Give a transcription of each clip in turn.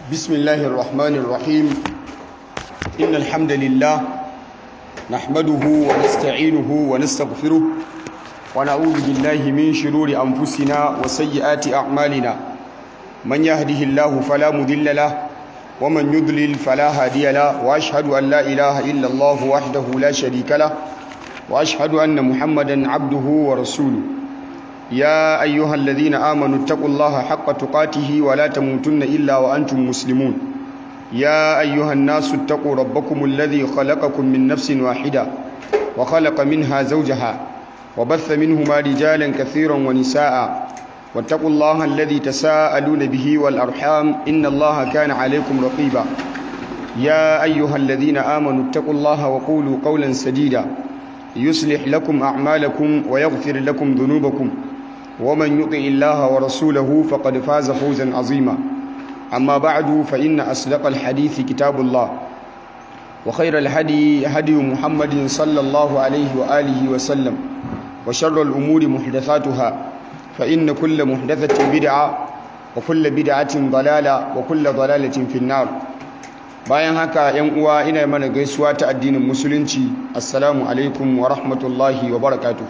بسم الله الرحمن الرحيم إن الحمد لله نحمده ونستعينه ونستغفره ونعوذ بالله من شرور أنفسنا وسيئات أعمالنا من يهده الله فلا مضل له ومن يضلل فلا هادي له وأشهد أن لا إله إلا الله وحده لا شريك له وأشهد أن محمدا عبده ورسوله يا أيها الذين آمنوا اتقوا الله حق تقاته ولا تموتن إلا وأنتم مسلمون يا أيها الناس اتقوا ربكم الذي خلقكم من نفس واحدة وخلق منها زوجها وبث منهما رجالا كثيرا ونساء واتقوا الله الذي تساءلون به والأرحام إن الله كان عليكم رقيبا يا أيها الذين آمنوا اتقوا الله وقولوا قولا سديدا يصلح لكم أعمالكم ويغفر لكم ذنوبكم ومن يطع الله ورسوله فقد فاز فوزا عظيما أما بعد فإن أصدق الحديث كتاب الله وخير الهدي هدي محمد صلى الله عليه وآله وسلم وشر الأمور محدثاتها فإن كل محدثة بدعة وكل بدعة ضلالة وكل ضلالة في النار bayan haka yan uwa ina mana gaisuwa ta addinin musulunci assalamu alaikum wa rahmatullahi wa barakatuhu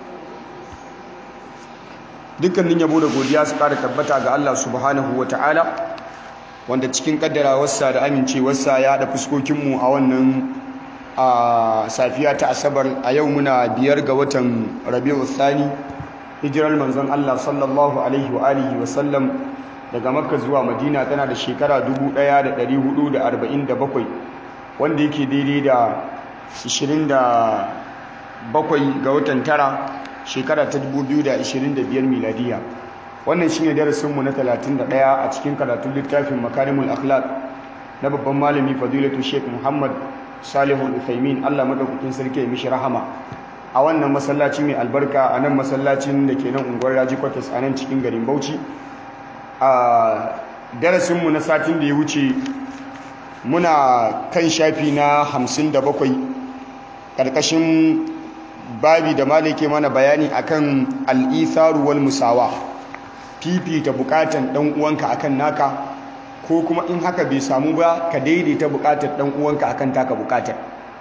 dukkanin yabo da godiya su kara tabbata ga Allah subhanahu wa ta'ala wanda cikin kaddarawarsa da amincewarsa ya haɗa fuskokinmu a wannan a safiya ta asabar a yau muna biyar ga watan rabi'u thani hijirar manzon Allah sallallahu alaihi wa alihi wa sallam daga makka zuwa madina tana da shekara 1447 wanda yake daidai da 27 ga watan tara shekara ta 2025 miladiya wannan shine darasinmu na 31 a cikin karatun littafin makarimul akhlaq na babban malami fadilatu sheikh muhammad salihu al-uthaymin Allah madaukakin sarki ya mishi rahama a wannan masallaci mai albarka a nan masallacin da ke nan unguwar raji kwatas a nan cikin garin bauchi a darasinmu na satin da ya wuce muna kan shafi na hamsin da bakwai ƙarƙashin babi da malike mana bayani akan al'itharu wal musawa fifita bukatan ɗan uwanka akan naka ko kuma in haka bai samu ba ka daidaita bukatar ɗan uwanka akan taka bukatar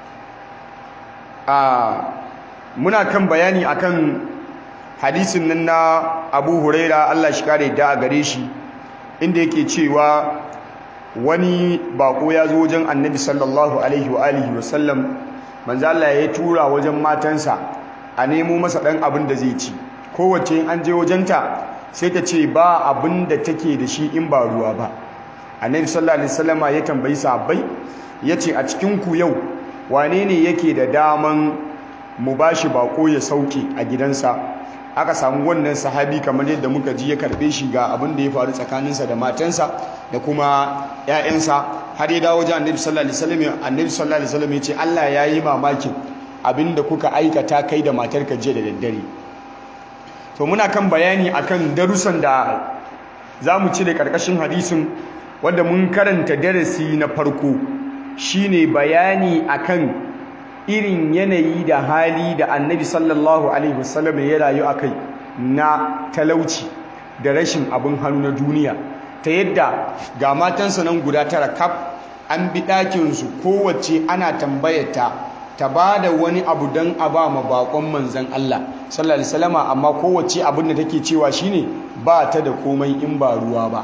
a muna kan bayani akan hadisin nan na abu huraira allah shi kare da a gare shi inda yake cewa wani bako ya zo wajen annabi sallallahu alaihi wa alihi wa sallam manzo Allah ya tura wajen matansa a nemo masa dan abin da zai ci kowace an je wajenta sai ta ce ba abin da take da shi in ba ruwa ba annabi sallallahu alaihi wasallama ya tambayi sahabbai yace a cikin ku yau wane ne yake da daman mu bashi bako ya sauke a gidansa aka samu wannan sahabi kamar yadda muka ji ya karbe shi ga abin da ya faru tsakaninsa da matansa da kuma ƴaƴansa har ya dawo wajen annabi sallallahu alaihi wasallam annabi sallallahu alaihi wasallam ya ce Allah ya yi mamakin abin da kuka aikata kai da matarka jiya da daddare to muna kan bayani akan darussan da zamu ci da karkashin hadisin wanda mun karanta darasi na farko shine bayani akan irin yanayi da hali da annabi sallallahu alaihi wasallam ya rayu a kai na talauci da rashin abin hannu na duniya ta yadda ga matansa nan guda tara kaf an bi ɗakinsu kowace ana tambayata ta ba da wani abu don a ba ma bakon manzan Allah sallallahu alaihi wasallam amma kowace abin da take cewa shine ba ta da komai in ba ruwa ba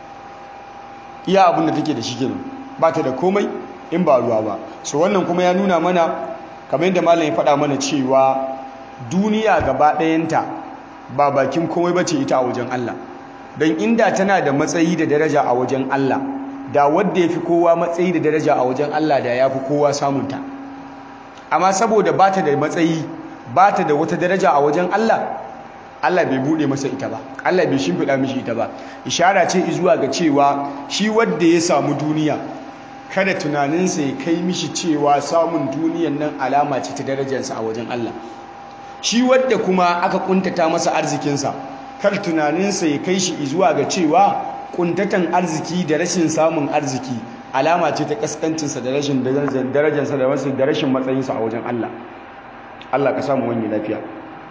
iya abin da take da shi kenan ba ta da komai in ba ruwa ba so wannan kuma ya nuna mana kamar yadda malam ya faɗa mana cewa duniya gaba ɗayanta ba bakin komai bace ita a wajen Allah don inda tana da matsayi da daraja a wajen Allah da wadda ya fi kowa matsayi da daraja a wajen Allah da ya fi kowa samunta amma saboda ba ta da matsayi ba ta da wata daraja a wajen Allah Allah bai buɗe masa ita ba Allah bai shimfiɗa mishi ita ba ishara ce zuwa ga cewa shi wadda ya samu duniya kada tunaninsa ya kai mishi cewa samun duniyan nan alama ce ta darajarsa a wajen Allah shi wadda kuma aka kuntata masa arzikinsa kar tunaninsa ya kai shi zuwa ga cewa kuntatan arziki da rashin samun arziki alama ce ta kaskancinsa da rashin darajarsa da rashin matsayinsa a wajen Allah Allah ka samu wani lafiya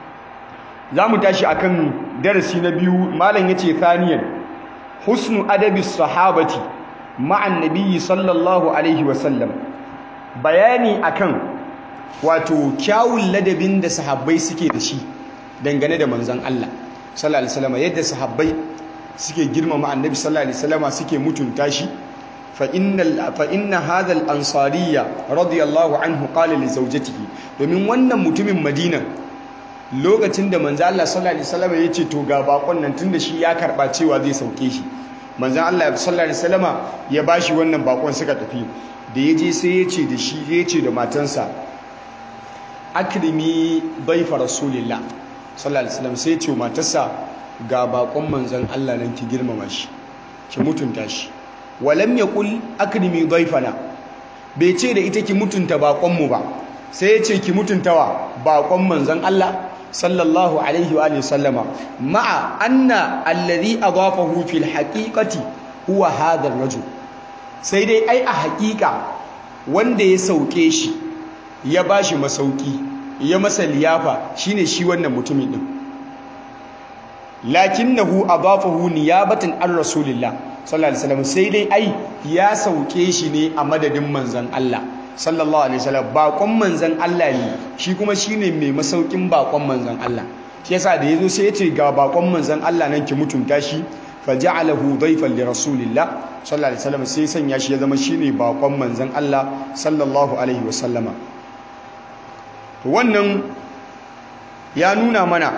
za mu tashi akan darasi na biyu malam ya ce thaniyan husnu adabi sahabati ma'an nabiyyi sallallahu alaihi wasallam bayani akan wato kyawun ladabin da sahabbai suke da shi dangane da manzon Allah sallallahu alaihi wasallam yadda sahabbai suke girmama annabi sallallahu alaihi wasallam suke mutunta shi fa innal fa inna hadha al-ansariyya radiyallahu anhu qala li zawjatihi domin wannan mutumin Madina lokacin da manzo Allah sallallahu alaihi wasallam ya ce to ga bakon nan tunda shi ya karba cewa zai sauke shi manzo Allah sallallahu alaihi wasallam ya bashi wannan bakon suka tafi da yaje sai ya ce da shi ya ce da matansa akrimi baifa rasulillah sallallahu alaihi wasallam sai ya ce matarsa ga bakon manzon Allah nan ki girmama shi ki mutunta shi walam yaqul akrimi baifana bai ce da ita ki mutunta bakon mu ba sai ya ce ki mutuntawa bakon manzon Allah sallallahu alaihi wa sallama ma'a anna alladhi adafahu fil haqiqati huwa hadha ar-rajul sai dai ai a haƙiƙa wanda ya sauke shi ya bashi masauki ya masa liyafa shine shi wannan mutumin din lakinnahu adafahu niyabatan an rasulillah sallallahu alaihi wasallam sai dai ai ya sauke shi ne a madadin manzon Allah sallallahu alaihi wasallam bakon manzon Allah ne shi kuma shine mai masaukin bakon manzon Allah shi yasa da yazo sai ya ce ga bakon manzon Allah nan ki mutunta shi faja'alahu dayfan li rasulillah sallallahu alaihi wasallam sai sanya shi ya zama shine bakon manzon Allah sallallahu alaihi wasallama to wannan ya nuna mana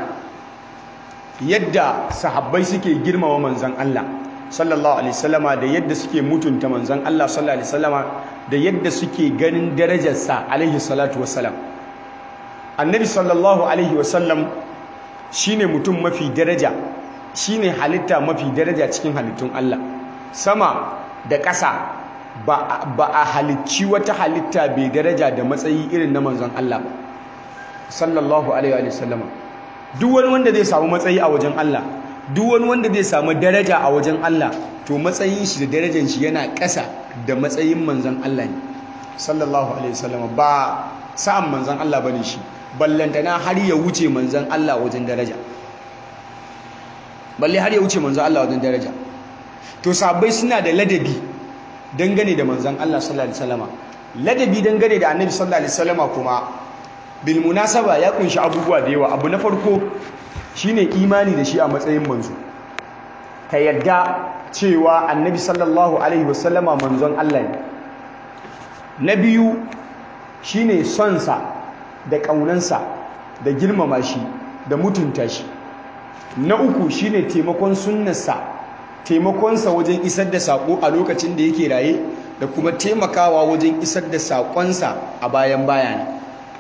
yadda sahabbai suke girmama manzon Allah sallallahu alaihi wasallama da yadda suke mutunta manzon Allah sallallahu alaihi wasallama da yadda suke ganin darajarsa alaihi salatu wassalam annabi sallallahu alaihi wasallam shine mutum mafi daraja shine halitta mafi daraja cikin halittun Allah sama da ƙasa ba a halicci wata halitta bai daraja da matsayi irin na manzon Allah ba sallallahu alaihi wasallama duk wani wanda zai samu matsayi a wajen Allah duk wani wanda zai samu daraja a wajen Allah to matsayin shi da darajar shi yana ƙasa da matsayin manzon Allah ne sallallahu alaihi wasallam ba sa'an manzon Allah bane shi ballantana har ya wuce manzon Allah wajen daraja balle har ya wuce manzon Allah wajen daraja to sabai suna da ladabi dangane da manzon Allah sallallahu alaihi wasallam ladabi dangane da annabi sallallahu alaihi wasallam kuma bil munasaba ya kunshi abubuwa da yawa abu na farko shine imani da shi a matsayin manzo ka yadda cewa annabi sallallahu alaihi wasallama manzon Allah ne na biyu shine sonsa da ƙaunansa da girmama shi da mutunta shi na uku shine taimakon sunnarsa taimakonsa wajen isar da saƙo a lokacin da yake raye da kuma taimakawa wajen isar da saƙonsa a bayan bayani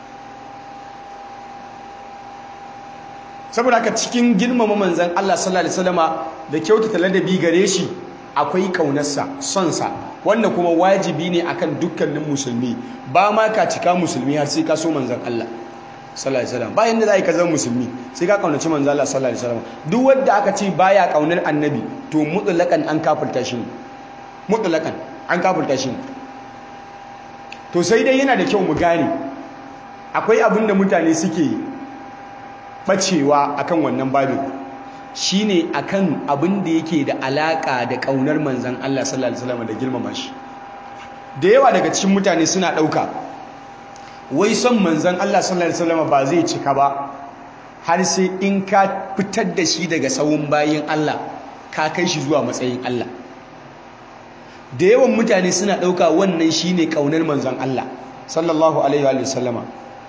saboda haka cikin girmama manzan Allah sallallahu alaihi wasallama da kyautata ladabi gare shi akwai kaunarsa sonsa wanda kuma wajibi ne akan dukkanin musulmi ba ma ka cika musulmi har sai ka so manzan Allah sallallahu alaihi wasallam bayan da zai ka zama musulmi sai ka kaunaci manzan Allah sallallahu alaihi wasallam duk wanda aka ce baya kaunar annabi to mutlaqan an kafirta shi mutlaqan an kafirta shi to sai dai yana da kyau mu gane akwai abin da mutane suke bacewa akan wannan babin shine akan abin da yake da alaka da kaunar manzon Allah sallallahu alaihi wasallam da girmama shi da yawa daga cikin mutane suna dauka wai son manzon Allah sallallahu alaihi wasallam ba zai cika ba har sai in ka fitar da shi daga sawun bayin Allah ka kai shi zuwa matsayin Allah da yawan mutane suna dauka wannan shine kaunar manzon Allah sallallahu alaihi wasallama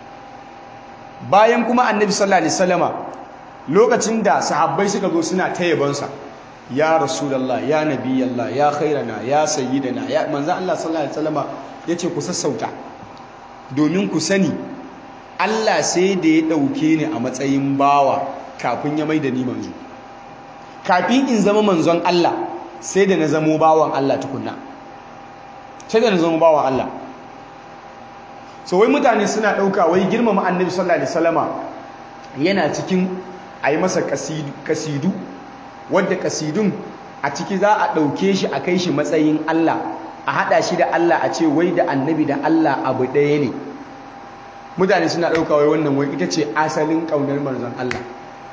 bayan kuma annabi sallallahu alaihi wasallama lokacin da sahabbai suka zo suna ta yabonsa ya rasulullah ya nabiyallah ya khairana ya sayyidana ya manzon Allah sallallahu alaihi wasallama yace ku sassauta domin ku sani Allah sai da ya dauke ni a matsayin bawa kafin ya maida ni manzo kafin in zama manzon Allah sai da na zamo bawan Allah tukunna sai da na zama bawan Allah so wai mutane suna ɗauka wai girmama annabi sallallahu alaihi wasallama yana cikin a yi masa kasidu wadda kasidun a ciki za a ɗauke shi a kai shi matsayin Allah a haɗa shi da Allah a ce wai da annabi da Allah abu ɗaya ne mutane suna ɗauka wai wannan wai ita ce asalin ƙaunar manzon Allah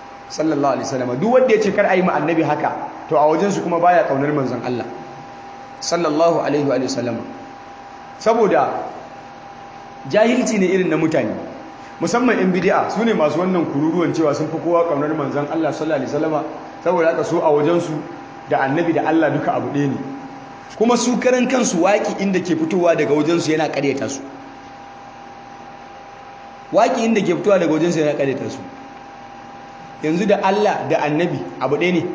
sallallahu alaihi wasallama duk wanda ya ce kar a yi ma annabi haka to a wajensu kuma baya ƙaunar manzon Allah sallallahu alaihi wa sallama saboda jahilci ne irin na mutane musamman yan bid'a su ne masu wannan kururuwan cewa sun fi kowa kaunar manzon Allah sallallahu alaihi wasallama saboda haka so a wajensu da annabi da Allah duka abu ɗaya ne kuma su karan kansu waƙi inda ke fitowa daga wajensu yana ƙaryata su waƙi inda ke fitowa daga wajensu yana ƙaryata su yanzu da Allah da annabi abu ɗaya ne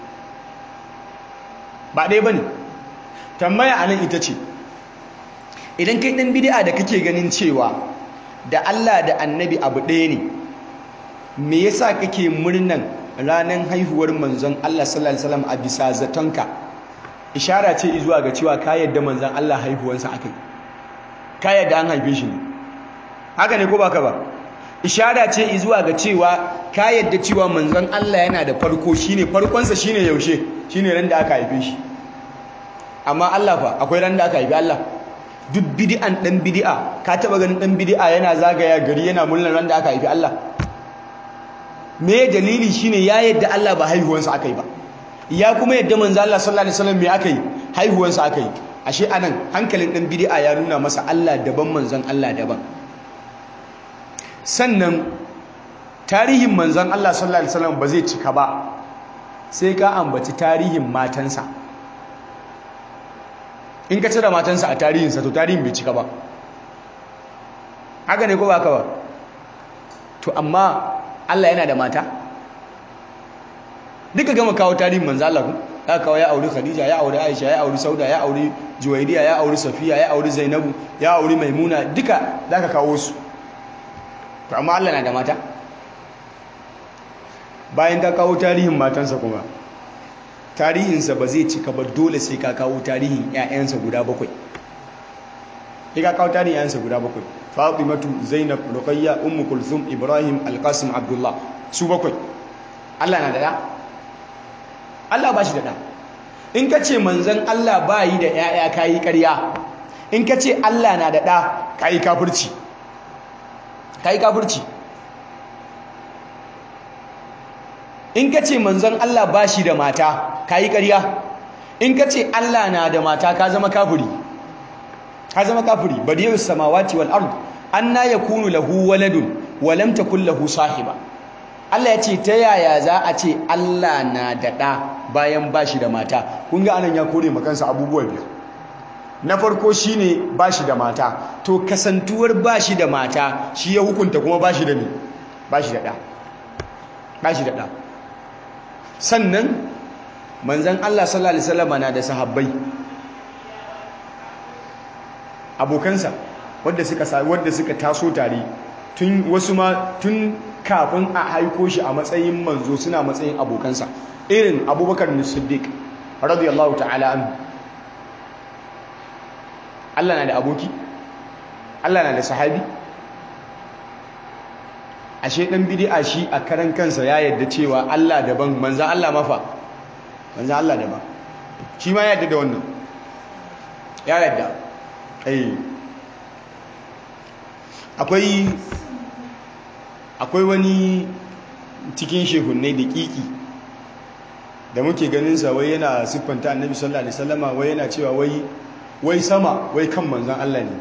ba ɗaya ba ne tambaya a nan ita ce idan kai ɗan bidi'a da kake ganin cewa da Allah da annabi abu ɗaya ne me yasa kake murnan ranar haihuwar manzon Allah sallallahu alaihi wasallam a bisa zatonka ishara ce zuwa ga cewa ka yadda manzon Allah haihuwansa akai ka yadda an haife shi ne haka ne ko baka ba ishara ce zuwa ga cewa ka yadda cewa manzon Allah yana da farko shine farkonsa shine yaushe shine ran da aka haife shi amma Allah fa akwai ran da aka haife Allah duk bid'an dan bid'a ka taba ganin dan bid'a yana zagaya gari yana murnar ran da aka haife Allah me dalili shine ya yadda Allah ba haihuwansa akai ba ya kuma yadda manzo Allah sallallahu alaihi wasallam me akai haihuwansa akai ashe anan hankalin dan bid'a ya nuna masa Allah daban manzon Allah daban sannan tarihin manzon Allah sallallahu alaihi wasallam ba zai cika ba sai ka ambaci tarihin matansa in ka cire matansa a tarihinsa to tarihin bai cika ba haka ne ko ba ka ba to amma Allah yana da mata duka gama kawo tarihin manzo Allah ku aka kawo ya auri Khadija ya auri Aisha ya auri Sauda ya auri Juwayriya ya auri Safiya ya auri Zainabu ya auri Maimuna duka zaka kawo su to amma Allah na da mata bayan ka kawo tarihin matansa kuma tarihinsa ba zai cika ba dole sai ka kawo tarihin ƴaƴansa guda bakwai sai ka kawo tarihin ƴaƴansa guda bakwai Fatimatu Zainab Ruqayya Ummu Kulthum Ibrahim Al-Qasim Abdullah su bakwai Allah na da da Allah ba shi da da in ka ce manzon Allah ba yi da ƴaƴa kayi ƙarya in ka ce Allah na da da kayi kafirci kayi kafirci in ka ce manzon Allah ba shi da mata kayi ƙarya in ka ce Allah na da mata ka zama kafiri ka zama kafiri badiyus samawati wal ard anna yakunu lahu waladun wa lam takul lahu sahiba Allah ya ce ta yaya za a ce Allah na da ɗa bayan bashi da mata kun ga anan ya kore makansa abubuwa biyu na farko shine bashi da mata to kasantuwar bashi da mata shi ya hukunta kuma bashi da me bashi da ɗa bashi da ɗa sannan manzon Allah sallallahu alaihi wasallam na da sahabbai abokansa wadda suka wadda suka taso tare tun wasu ma tun kafin a haiko shi a matsayin manzo suna matsayin abokansa irin abubakar siddiq radiyallahu ta'ala anhu Allah na da aboki Allah na da sahabi ashe dan bid'a shi a karan kansa ya yadda cewa Allah daban manzo Allah mafa manzo Allah daban shi ma ya yadda da wannan ya yadda akwai akwai wani cikin shehunai da kiki da muke ganin sa wai yana siffanta annabi sallallahu alaihi wasallama wai yana cewa wai wai sama wai kan manzon Allah ne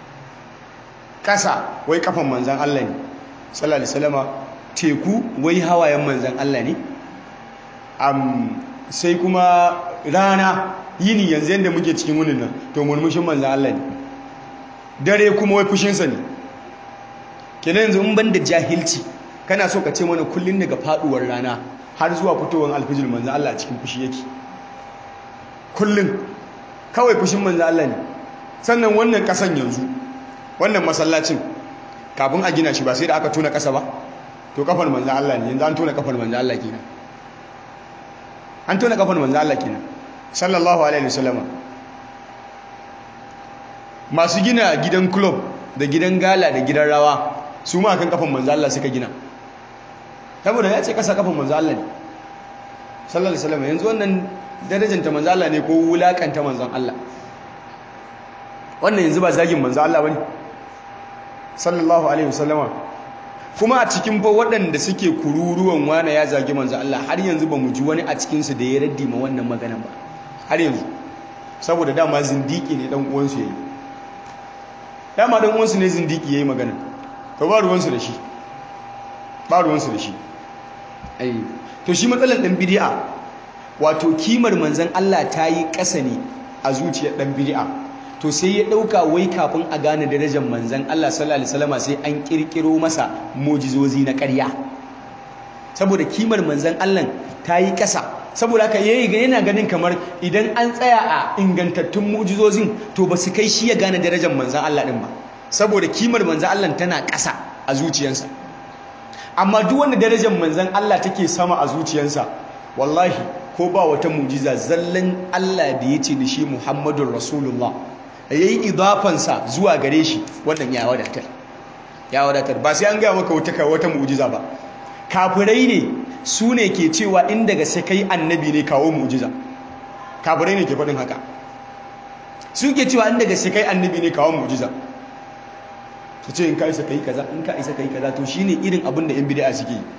kasa wai kafan manzon Allah ne sallallahu alaihi wasallama teku wai hawayen manzon Allah ne am sai kuma rana yini yanzu yadda muke cikin wunin nan to murmushin manzan Allah ne dare kuma wai fushinsa ne kenan yanzu in ban da jahilci kana so ka ce mana kullum daga faduwar rana har zuwa fitowar alfijir manzan Allah a cikin fushi yake kullum kawai fushin manzan Allah ne sannan wannan kasan yanzu wannan masallacin kafin a gina shi ba sai da aka tona kasa ba to kafar manzan Allah ne yanzu an tona kafar manzan Allah kenan an tona kafar manzan Allah kenan sallallahu alaihi wasallama masu gina gidan club da gidan gala da gidan rawa su ma kan kafan manzo Allah suka gina saboda ya ce kasa kafan manzo Allah ne sallallahu alaihi wasallama yanzu wannan darajanta manzo Allah ne ko wulakanta manzon Allah wannan yanzu ba zagin manzo Allah bane sallallahu alaihi wasallama kuma a cikin fa waɗanda suke kururuwan wane ya zagi manzo Allah har yanzu ba mu ji wani a cikinsu da ya raddi ma wannan maganan ba har yanzu saboda dama zindiki ne dan uwansu yayi dama dan uwansu ne zindiki yayi magana to ba ruwansu da shi ba ruwansu da shi ai to shi matsalar dan bid'a wato kimar manzon Allah ta yi ƙasa ne a zuciyar dan bid'a to sai ya dauka wai kafin a gane darajar manzon Allah sallallahu alaihi wasallam sai an kirkiro masa mujizozi na ƙarya saboda kimar manzon Allah ta yi ƙasa saboda haka yayi ga yana ganin kamar idan an tsaya a ingantattun mu'jizozin to ba su kai shi ya gane darajar manzon Allah din ba saboda kimar manzon Allah tana ƙasa a zuciyarsa amma duk wanda darajar manzon Allah take sama a zuciyarsa wallahi ko ba wata mu'jiza zallan Allah da yace da shi Muhammadur Rasulullah yayi idafansa zuwa gare shi wannan ya wadatar ya wadatar ba sai an ga maka wata wata mu'jiza ba kafirai ne su ne ke cewa in daga sai kai annabi ne kawo mu'jiza kafirai ne ke faɗin haka su ke cewa in daga sai kai annabi ne kawo mu'jiza su ce in ka isa kai kaza in ka isa kai kaza to shine irin abin da yan bid'a suke yi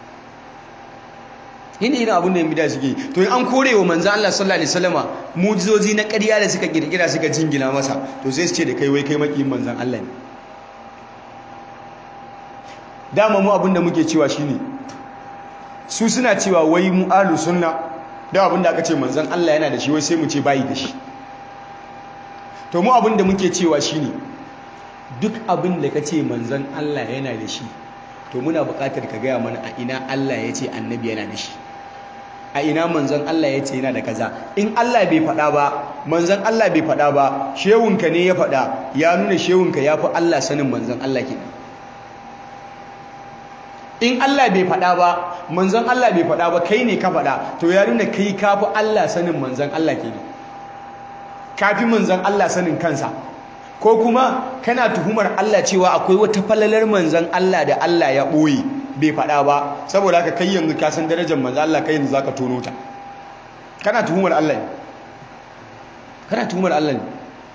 shine irin abin da yan bid'a suke yi to in an kore wa manzo Allah sallallahu alaihi wasallama mu'jizozi na ƙarya da suka kirkira suka jingina masa to sai su ce da kai wai kai makiyin manzon Allah ne dama mu abin da muke cewa shine su suna cewa wai mu alu sunna da abin da aka ce manzon Allah yana da shi wai sai mu ce bayi da shi to mu abin da muke cewa shine duk abin da ka ce manzon Allah yana da shi to muna buƙatar ka gaya mana a ina Allah ya ce annabi yana da shi a ina manzon Allah ya ce yana da kaza in Allah bai faɗa ba manzon Allah bai faɗa ba shehunka ne ya faɗa ya nuna shehunka ya fi Allah sanin manzon Allah kenan in Allah bai faɗa ba manzon Allah bai faɗa ba kai ne ka faɗa to ya nuna kai ka fi Allah sanin manzon Allah kenan ka fi manzon Allah sanin kansa ko kuma kana tuhumar Allah cewa akwai wata falalar manzon Allah da Allah ya ɓoye bai faɗa ba saboda haka kai yanzu ka san darajar manzon Allah kai yanzu zaka tono ta kana tuhumar Allah ne kana tuhumar Allah ne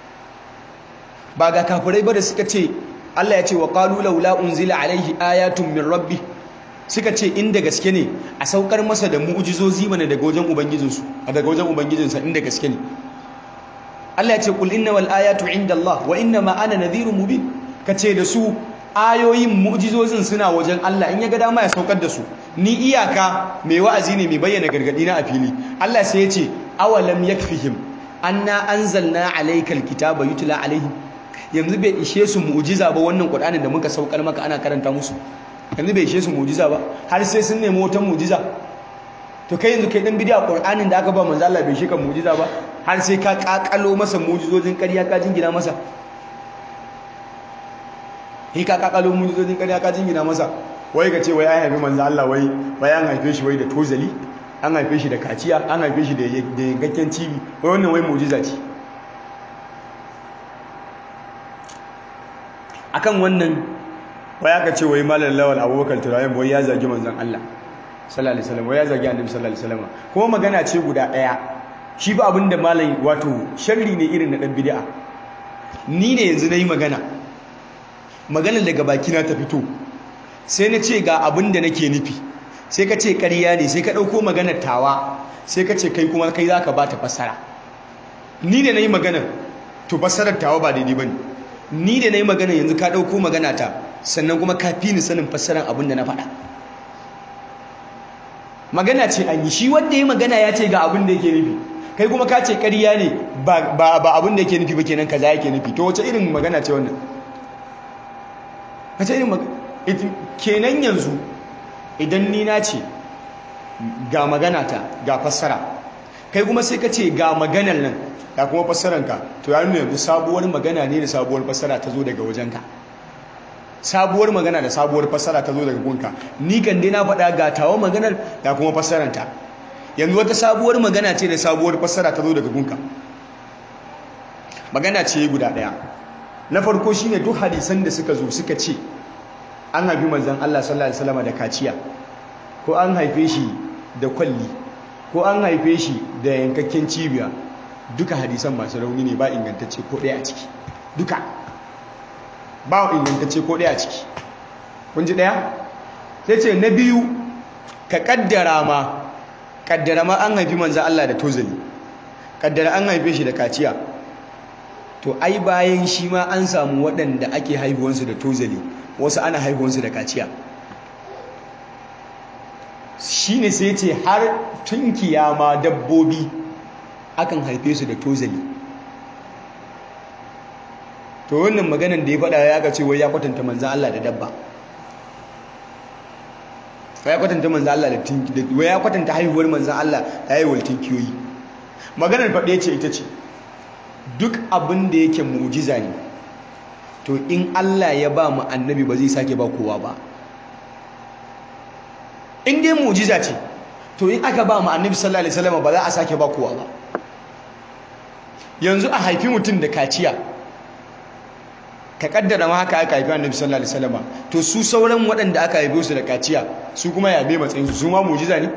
ba ga kafirai ba da suka ce Allah ya ce wa qalu laula unzila alaihi ayatun min rabbi suka ce inda gaske ne a saukar masa da mu'jizozi mana daga wajen ubangijinsu daga wajen ubangijinsa inda gaske ne Allah ya ce qul innamal ayatu indallah wa innama ana nadhirun mubin kace da su ayoyin mu'jizozin suna wajen Allah in ya ga dama ya saukar da su ni iyaka mai wa'azi ne mai bayyana gargadi na a fili Allah sai ya ce awalam yakfihim anna anzalna alaykal kitaba yutla alaihim yanzu bai ishe su mu'jiza ba wannan Qur'anin da muka saukar maka ana karanta musu yanzu bai ishe su mu'jiza ba har sai sun nemi wata mu'jiza to kai yanzu kai dan bidiya Qur'anin da aka ba manzo Allah bai shika mu'jiza ba har sai ka kakalo masa mu'jizojin ƙarya ka jingina masa hi ka kakalo mu'jizojin ƙarya ka jingina masa wai ka ce wai ai haifi manzo Allah wai wai an haife shi wai da tozali an haife shi da kaciya an haife shi da yankakken cibi wai wannan wai mu'jiza ce akan wannan wai aka ce wai malam lawal abubakar turayen wai ya zagi manzon Allah sallallahu alaihi wasallam wai ya zagi annabi sallallahu alaihi wasallam kuma magana ce guda daya shi ba abinda malam wato sharri ne irin na dan bid'a ni ne yanzu nayi magana maganar daga baki na ta fito sai na ce ga abinda nake nufi sai ka ce ƙarya ne sai ka dauko maganar tawa sai ka ce kai kuma kai zaka bata fassara ni ne nayi magana to fassarar tawa ba daidai bane ni da na yi magana yanzu ka ɗauko magana ta sannan kuma ka fi ni sanin fassarar abin da na faɗa magana ce an yi shi wanda ya magana ya ce ga abin da yake nufi kai kuma ka ce ƙarya ne ba abin da yake nufi ba kenan kaza yake nufi to wace irin magana ce wannan wace irin magana kenan yanzu idan ni na ce ga magana ta ga fassara kai kuma sai ka ce ga maganar nan ga kuma fassaranka to ya nuna yanzu sabuwar magana ne da sabuwar fassara ta zo daga wajenka sabuwar magana da sabuwar fassara ta zo daga gunka ni kan dai na faɗa ga tawa maganar ga kuma fassaranta yanzu wata sabuwar magana ce da sabuwar fassara ta zo daga gunka magana ce guda ɗaya na farko shine duk hadisan da suka zo suka ce an haifi manzon Allah sallallahu alaihi wasallam da kaciya ko an haife shi da kwalli ko an haife shi da yankakken cibiya duka hadisan masu rauni ne ba ingantacce ko ɗaya a ciki duka ba ingantacce ko ɗaya a ciki kun ji ɗaya sai ce na biyu ka ƙaddara ma ƙaddara ma an haifi manzan Allah da tozali kaddara an haife shi da kaciya to ai bayan shi ma an samu waɗanda ake haihuwansu da tozali wasu ana haihuwansu da kaciya shi ne sai ce har tunkiya ma dabbobi akan haife su da tozali to wannan maganan da ya faɗa ya ga cewa ya kwatanta manzan Allah da dabba ya kwatanta manzan Allah da tinki da ya kwatanta haihuwar manzan Allah da haihuwar tinkiyoyi maganar faɗe ce ita ce duk abin da yake mu'jiza ne to in Allah ya ba mu annabi ba zai sake ba kowa ba in dai mu'jiza ce to in aka ba mu annabi sallallahu alaihi wasallam ba za a sake ba kowa ba yanzu a haifi mutum da kaciya ka kaddara ma haka aka haifi annabi sallallahu alaihi wasallam to su sauran waɗanda aka haife su da kaciya su kuma ya bai matsayin su su ma mu'jiza ne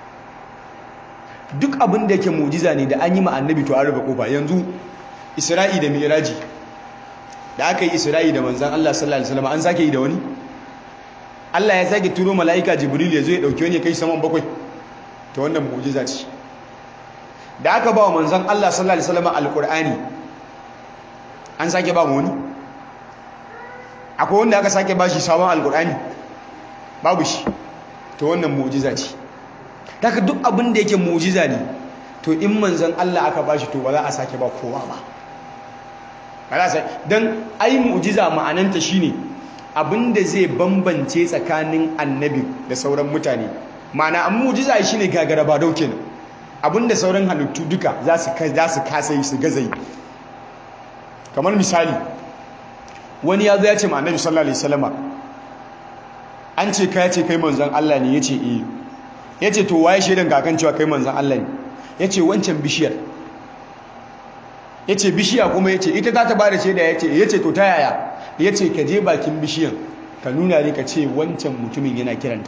duk abin da yake mu'jiza ne da an yi ma annabi to an rufe kofa yanzu Isra'i da Mi'raji da aka yi Isra'i da manzon Allah sallallahu alaihi wasallam an sake yi da wani Allah ya sake turo mala'ika Jibril ya zo ya dauke wani ya kai saman bakwai to wannan mu'jiza ce da aka ba wa manzon Allah sallallahu alaihi wasallam alqur'ani an sake ba mu wani akwai wanda aka sake ba shi sabon alqur'ani babu shi to wannan mu'jiza ce daga duk abin da yake mu'jiza ne to in manzon Allah aka ba shi to ba za a sake ba kowa ba ba za a don ai mu'jiza ma'ananta shine abinda zai bambance tsakanin annabi da sauran mutane ma'ana an mu'jiza shine gagara ba dauke ne abinda sauran halittu duka za su kasa yi su gaza yi kamar misali wani ya zo ya ce ma annabi sallallahu alaihi wasallama an ce ka ya ce kai manzon Allah ne ya ce eh ya ce to waye shaidan kakan cewa kai manzon Allah ne ya ce wancan bishiyar ya ce bishiya kuma ya ce ita za ta ba da shaida ya ce ya ce to ta yaya ya ce ka je bakin bishiyan ka nuna ne ka ce wancan mutumin yana kiranta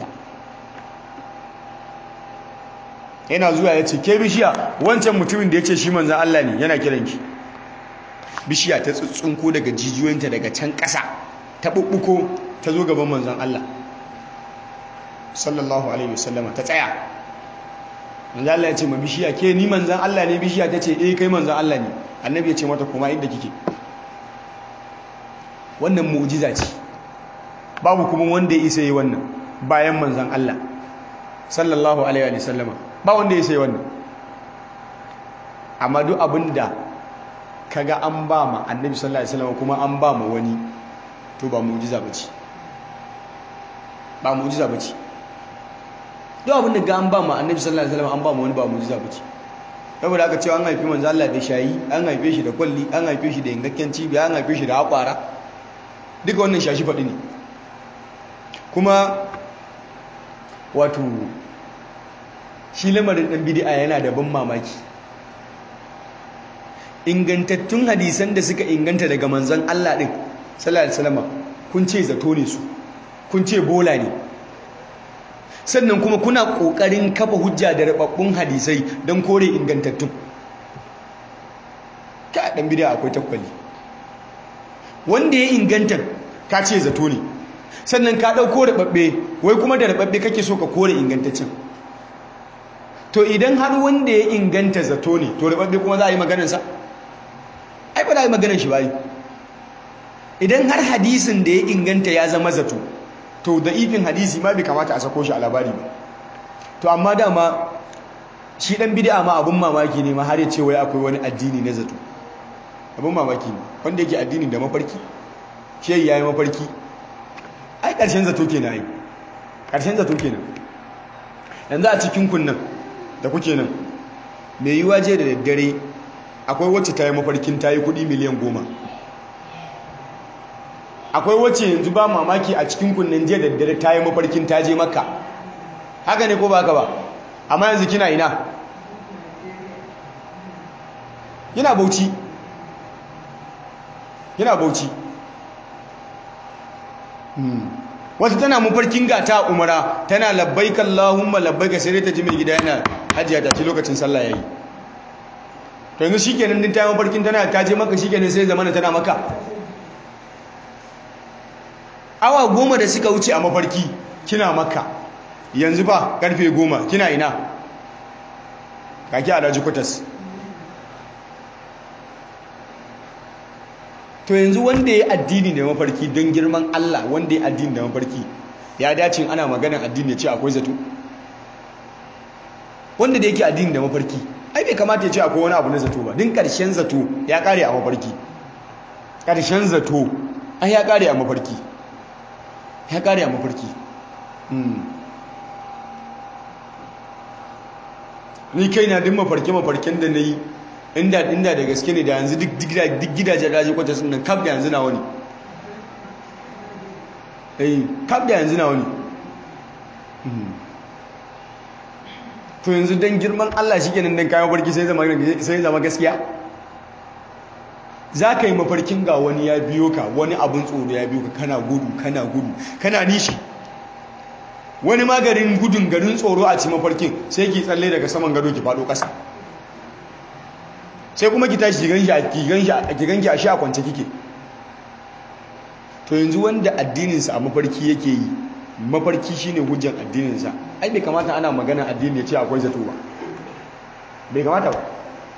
yana zuwa ya ce ke bishiya wancan mutumin da ya ce shi manzan Allah ne yana kiranki bishiya ta tsuntsunko daga jijiyoyinta daga can ƙasa ta ɓuɓɓuko ta zo gaban manzan Allah sallallahu alaihi wasallama ta tsaya manzan Allah ya ce ma bishiya ke ni manzan Allah ne bishiya ta ce eh kai manzan Allah ne annabi ya ce mata kuma inda kike wannan mu'jiza ce babu kuma wanda ya isa yi wannan bayan manzan Allah sallallahu alaihi wasallama ba wanda ya isa yi wannan amma duk abinda kaga an ba ma annabi sallallahu alaihi wasallama kuma an ba ma wani to ba mu'jiza bace ba mu'jiza bace duk abin da ga an ba mu annabi sallallahu alaihi wasallam an ba mu wani ba mu'jiza bace saboda aka ce an haifi manzo Allah da shayi an haife shi da kwalli an haife shi da yankakken cibiya an haife shi da hakwara duka wannan shashi faɗi ne kuma wato shi lamarin ɗan bid'a yana da ban mamaki ingantattun hadisan da suka inganta daga manzon Allah ɗin sallallahu alaihi wasallam kun ce zato ne su kun ce bola ne sannan kuma kuna ƙoƙarin kafa hujja da rababbun hadisai don kore ingantattun ka ɗan bidiya akwai takwali wanda ya inganta ka ce zato ne sannan ka ɗauko rababbe wai kuma da rababbe kake so ka kore ingantaccen to idan har wanda ya inganta zato ne to rababbe kuma za a yi maganarsa ai ba za a yi maganar shi ba yi idan har hadisin da ya inganta ya zama zato to da ifin hadisi ma bai kamata a sako shi a labari ba to amma dama shi dan bid'a ma abun mamaki ne ma har ya ce wai akwai wani addini na zato abun mamaki ne wanda yake addini da mafarki shi yayi mafarki ai karshen zato kenan ai karshen zato kenan yanzu a cikin kunnan da kuke nan me yiwa je da daddare akwai wacce ta yi mafarkin ta yi kudi miliyan goma akwai wacce yanzu ba mamaki a cikin kunnen jiya da dare ta yi mafarkin ta je makka haka ne ko ba haka ba amma yanzu kina ina yana bauchi yana bauchi wata tana mafarkin gata umara tana labbaika Allahumma labbaika sai ta ji mai gida yana hajiya ta ci lokacin sallah yayi to yanzu shikenan din ta yi mafarkin tana ta je maka shikenan sai zamana tana maka awa goma da suka wuce a mafarki kina maka yanzu ba karfe goma kina ina kaki alhaji kwatas to yanzu wanda ya addini da mafarki don girman Allah wanda ya addini da mafarki ya dace ana maganar addini ya ce akwai zato wanda da yake addini da mafarki ai bai kamata ya ce akwai wani abu na zato ba din karshen zato ya kare a mafarki karshen zato ai ya kare a mafarki ya kare a mafarki ni kai na din mafarki mafarkin da na yi inda inda da gaske ne da yanzu duk gidajen raji kwata sun nan kaf da yanzu na wani eh kaf da yanzu na wani to yanzu don girman Allah shi kenan don kayan mafarki sai zama gaskiya za ka yi mafarkin ga wani ya biyo ka wani abin tsoro ya biyo ka kana gudu kana gudu kana nishi wani magarin gudun garin tsoro a ci mafarkin sai ki tsalle daga saman gado ki faɗo ƙasa sai kuma ki tashi ki ganki a shi a kwance kike to yanzu wanda addininsa a mafarki yake yi mafarki shine hujjan addininsa ai bai kamata ana magana addini ya ce akwai zato ba bai kamata ba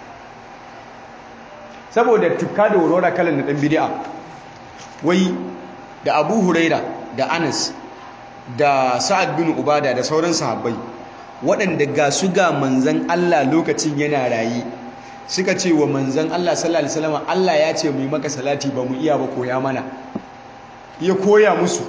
saboda tukka da aurora kalan na dan bid'a wai da Abu Huraira da Anas da Sa'ad bin Ubada da sauran sahabbai waɗanda ga su ga manzon Allah lokacin yana rayi suka ce wa manzon Allah sallallahu alaihi wasallam Allah ya ce mu yi maka salati ba mu iya ba koya mana ya koya musu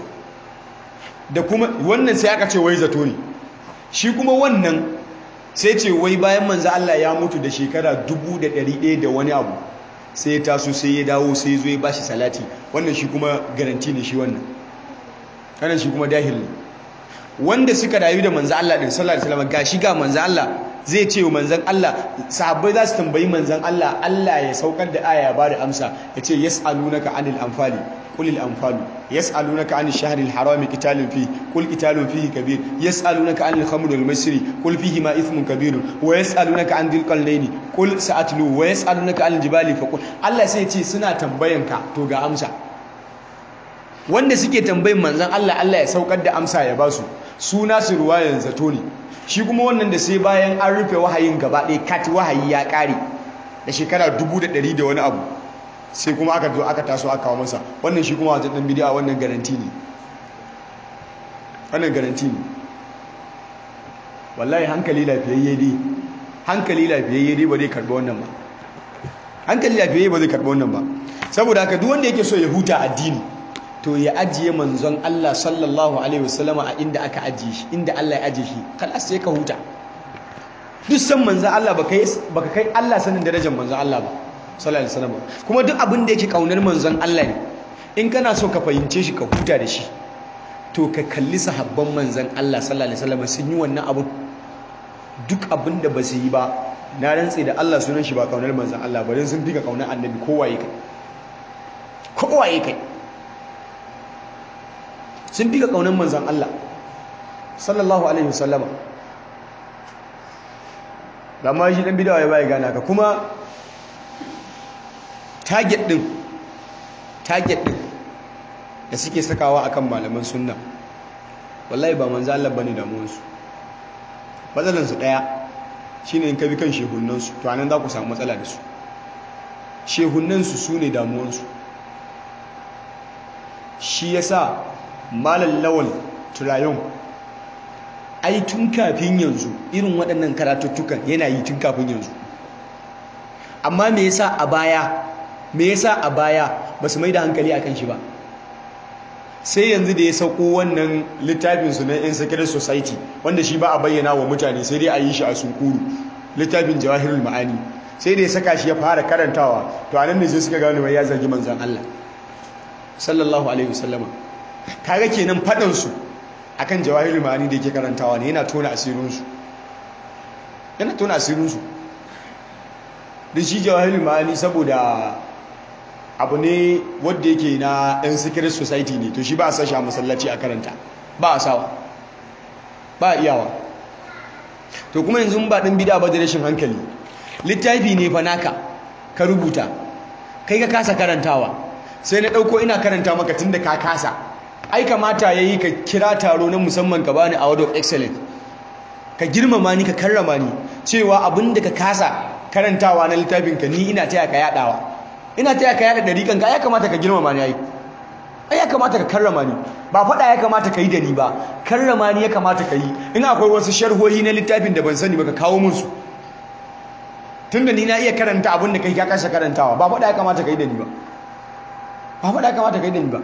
da kuma wannan sai aka ce wai zato ne shi kuma wannan sai ce wai bayan manzo Allah ya mutu da shekara 1100 da wani abu sai ya taso sai ya dawo sai zo ya bashi salati wannan shi kuma garanti ne shi wannan wannan shi kuma dahil ne wanda suka rayu da manzo Allah din sallallahu alaihi wasallam gashi ga manzo Allah zai ce wa manzon Allah sahabbai za su tambayi manzon Allah Allah ya saukar da aya ya bada amsa ya ce yas'alunaka anil anfali qulil anfalu yas'alunaka anil shahril harami qitalun fi qul qitalun fihi kabir yas'alunaka anil khamri wal maisri qul fihi ma ithmun kabir wa yas'alunaka an dhil qallayni qul sa'atlu wa yas'alunaka anil jibali faqul Allah sai ya ce suna tambayanka to ga amsa wanda suke tambayin manzon Allah Allah ya saukar da amsa ya basu suna su ruwayan zato ne shi kuma wannan da sai bayan an rufe wahayin gaba ɗaya kat wahayi ya ƙare da shekara dubu da ɗari da wani abu sai kuma aka zo aka taso aka kawo masa wannan shi kuma wajen ɗan bidiya wannan garanti ne wannan garanti ne wallahi hankali lafiyayye dai hankali lafiyayye dai ba zai karɓi wannan ba hankali lafiyayye ba zai karɓi wannan ba saboda haka duk wanda yake so ya huta addini to ya ajiye manzon Allah sallallahu alaihi wasallama a inda aka ajiye shi inda Allah ya ajiye shi kalas sai ka huta duk san manzon Allah baka kai baka kai Allah sanin darajar manzon Allah ba sallallahu alaihi wasallam kuma duk abin da yake kaunar manzon Allah ne in kana so ka fahimce shi ka huta da shi to ka kalli sahabban manzon Allah sallallahu alaihi wasallam sun yi wannan abu duk abin da ba su yi ba na rantse da Allah sunan shi ba kaunar manzon Allah ba dan sun fi ka kaunar annabi kowaye kai kowaye kai sun fi ka kaunar manzan Allah sallallahu alaihi wasallama da ma shi dan bidawa ya baya gana ka kuma target din target din da suke sakawa akan malaman sunna wallahi ba manzan Allah bane damuwarsu matsalan su daya shine in ka bi kan shehunan su to anan za ku samu matsala da su shehunan su sune damuwarsu shi yasa malam lawal turayon ai tun kafin yanzu irin waɗannan karatuttukan yana yi tun kafin yanzu amma me yasa a baya me yasa a baya ba su mai da hankali akan shi ba sai yanzu da ya sauko wannan littafin su na insecure society wanda shi ba a bayyana wa mutane sai dai a yi shi a sunkuru littafin jawahirul ma'ani sai da ya saka shi ya fara karantawa to anan ne sai suka gano mai ya zagi manzon Allah sallallahu alaihi wasallama kaga kenan fadan su akan jawahirul ma'ani da yake karantawa ne yana tona asirin su yana tona asirin su din shi jawahirul ma'ani saboda abu ne wanda yake na ɗan secret society ne to shi ba a sashi a masallaci a karanta ba a sawa ba a iyawa to kuma yanzu ba ɗan bida ba da rashin hankali littafi ne fa naka ka rubuta kai ka kasa karantawa sai na ɗauko ina karanta maka tun da ka kasa ai kamata ya yi ka kira taro na musamman ka bani award of excellence ka girmama ni ka karrama ni cewa abin da ka kasa karantawa na littafin ka ni ina taya ka yadawa ina taya ka yada dariƙan ka ya kamata ka girmama ni ai ai ya kamata ka karrama ni ba faɗa ya kamata ka yi da ni ba karrama ni ya kamata ka yi in akwai wasu sharhohi na littafin da ban sani ba ka kawo mun su tunda ni na iya karanta abin da kai ka kasa karantawa ba faɗa ya kamata ka yi da ni ba ba faɗa ya kamata ka yi da ni ba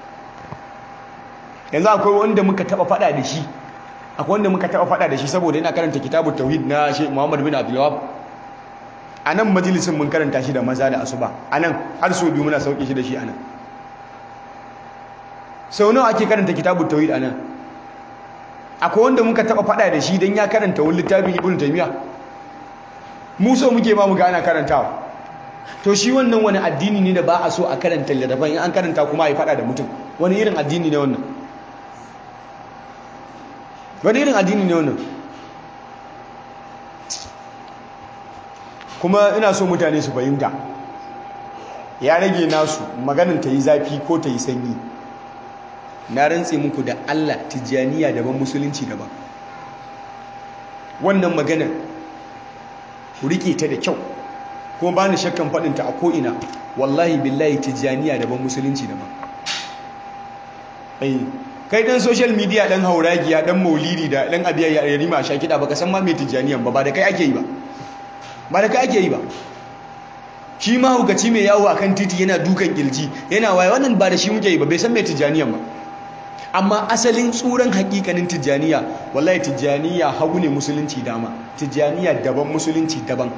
yanzu akwai wanda muka taɓa faɗa da shi akwai wanda muka taɓa faɗa da shi saboda yana karanta kitabun tauhid na Sheikh Muhammad bin Abdul Wahab a nan majalisin mun karanta shi da maza da asuba a nan har so biyu muna sauke shi da shi a nan sau nawa ake karanta kitabun tauhid a nan akwai wanda muka taɓa faɗa da shi don ya karanta wani littafin ibn taymiya mu so muke ma mu ga ana karantawa to shi wannan wani addini ne da ba a so a karanta littafin in an karanta kuma a yi faɗa da mutum wani irin addini ne wannan wani irin addini ne wannan kuma ina so mutane su fahimta ya rage nasu maganin ta yi zafi ko ta yi sanyi na rantse muku da Allah tijjaniya daban musulunci daban wannan maganar ku rike ta da kyau kuma ba ni shakkan faɗinta a ko'ina wallahi billahi tijjaniya daban musulunci daban kai dan social media dan hauragiya dan maulidi da dan abiya ya rima sha kida baka san ma me tijaniyan ba ba da kai ake yi ba ba da kai ake yi ba shi ma hukaci mai yawo akan titi yana dukan kilji yana waye wannan ba da shi muke yi ba bai san me tijaniyan ba amma asalin tsuran hakikanin tijaniya wallahi tijaniya hagu ne musulunci dama tijaniya daban musulunci daban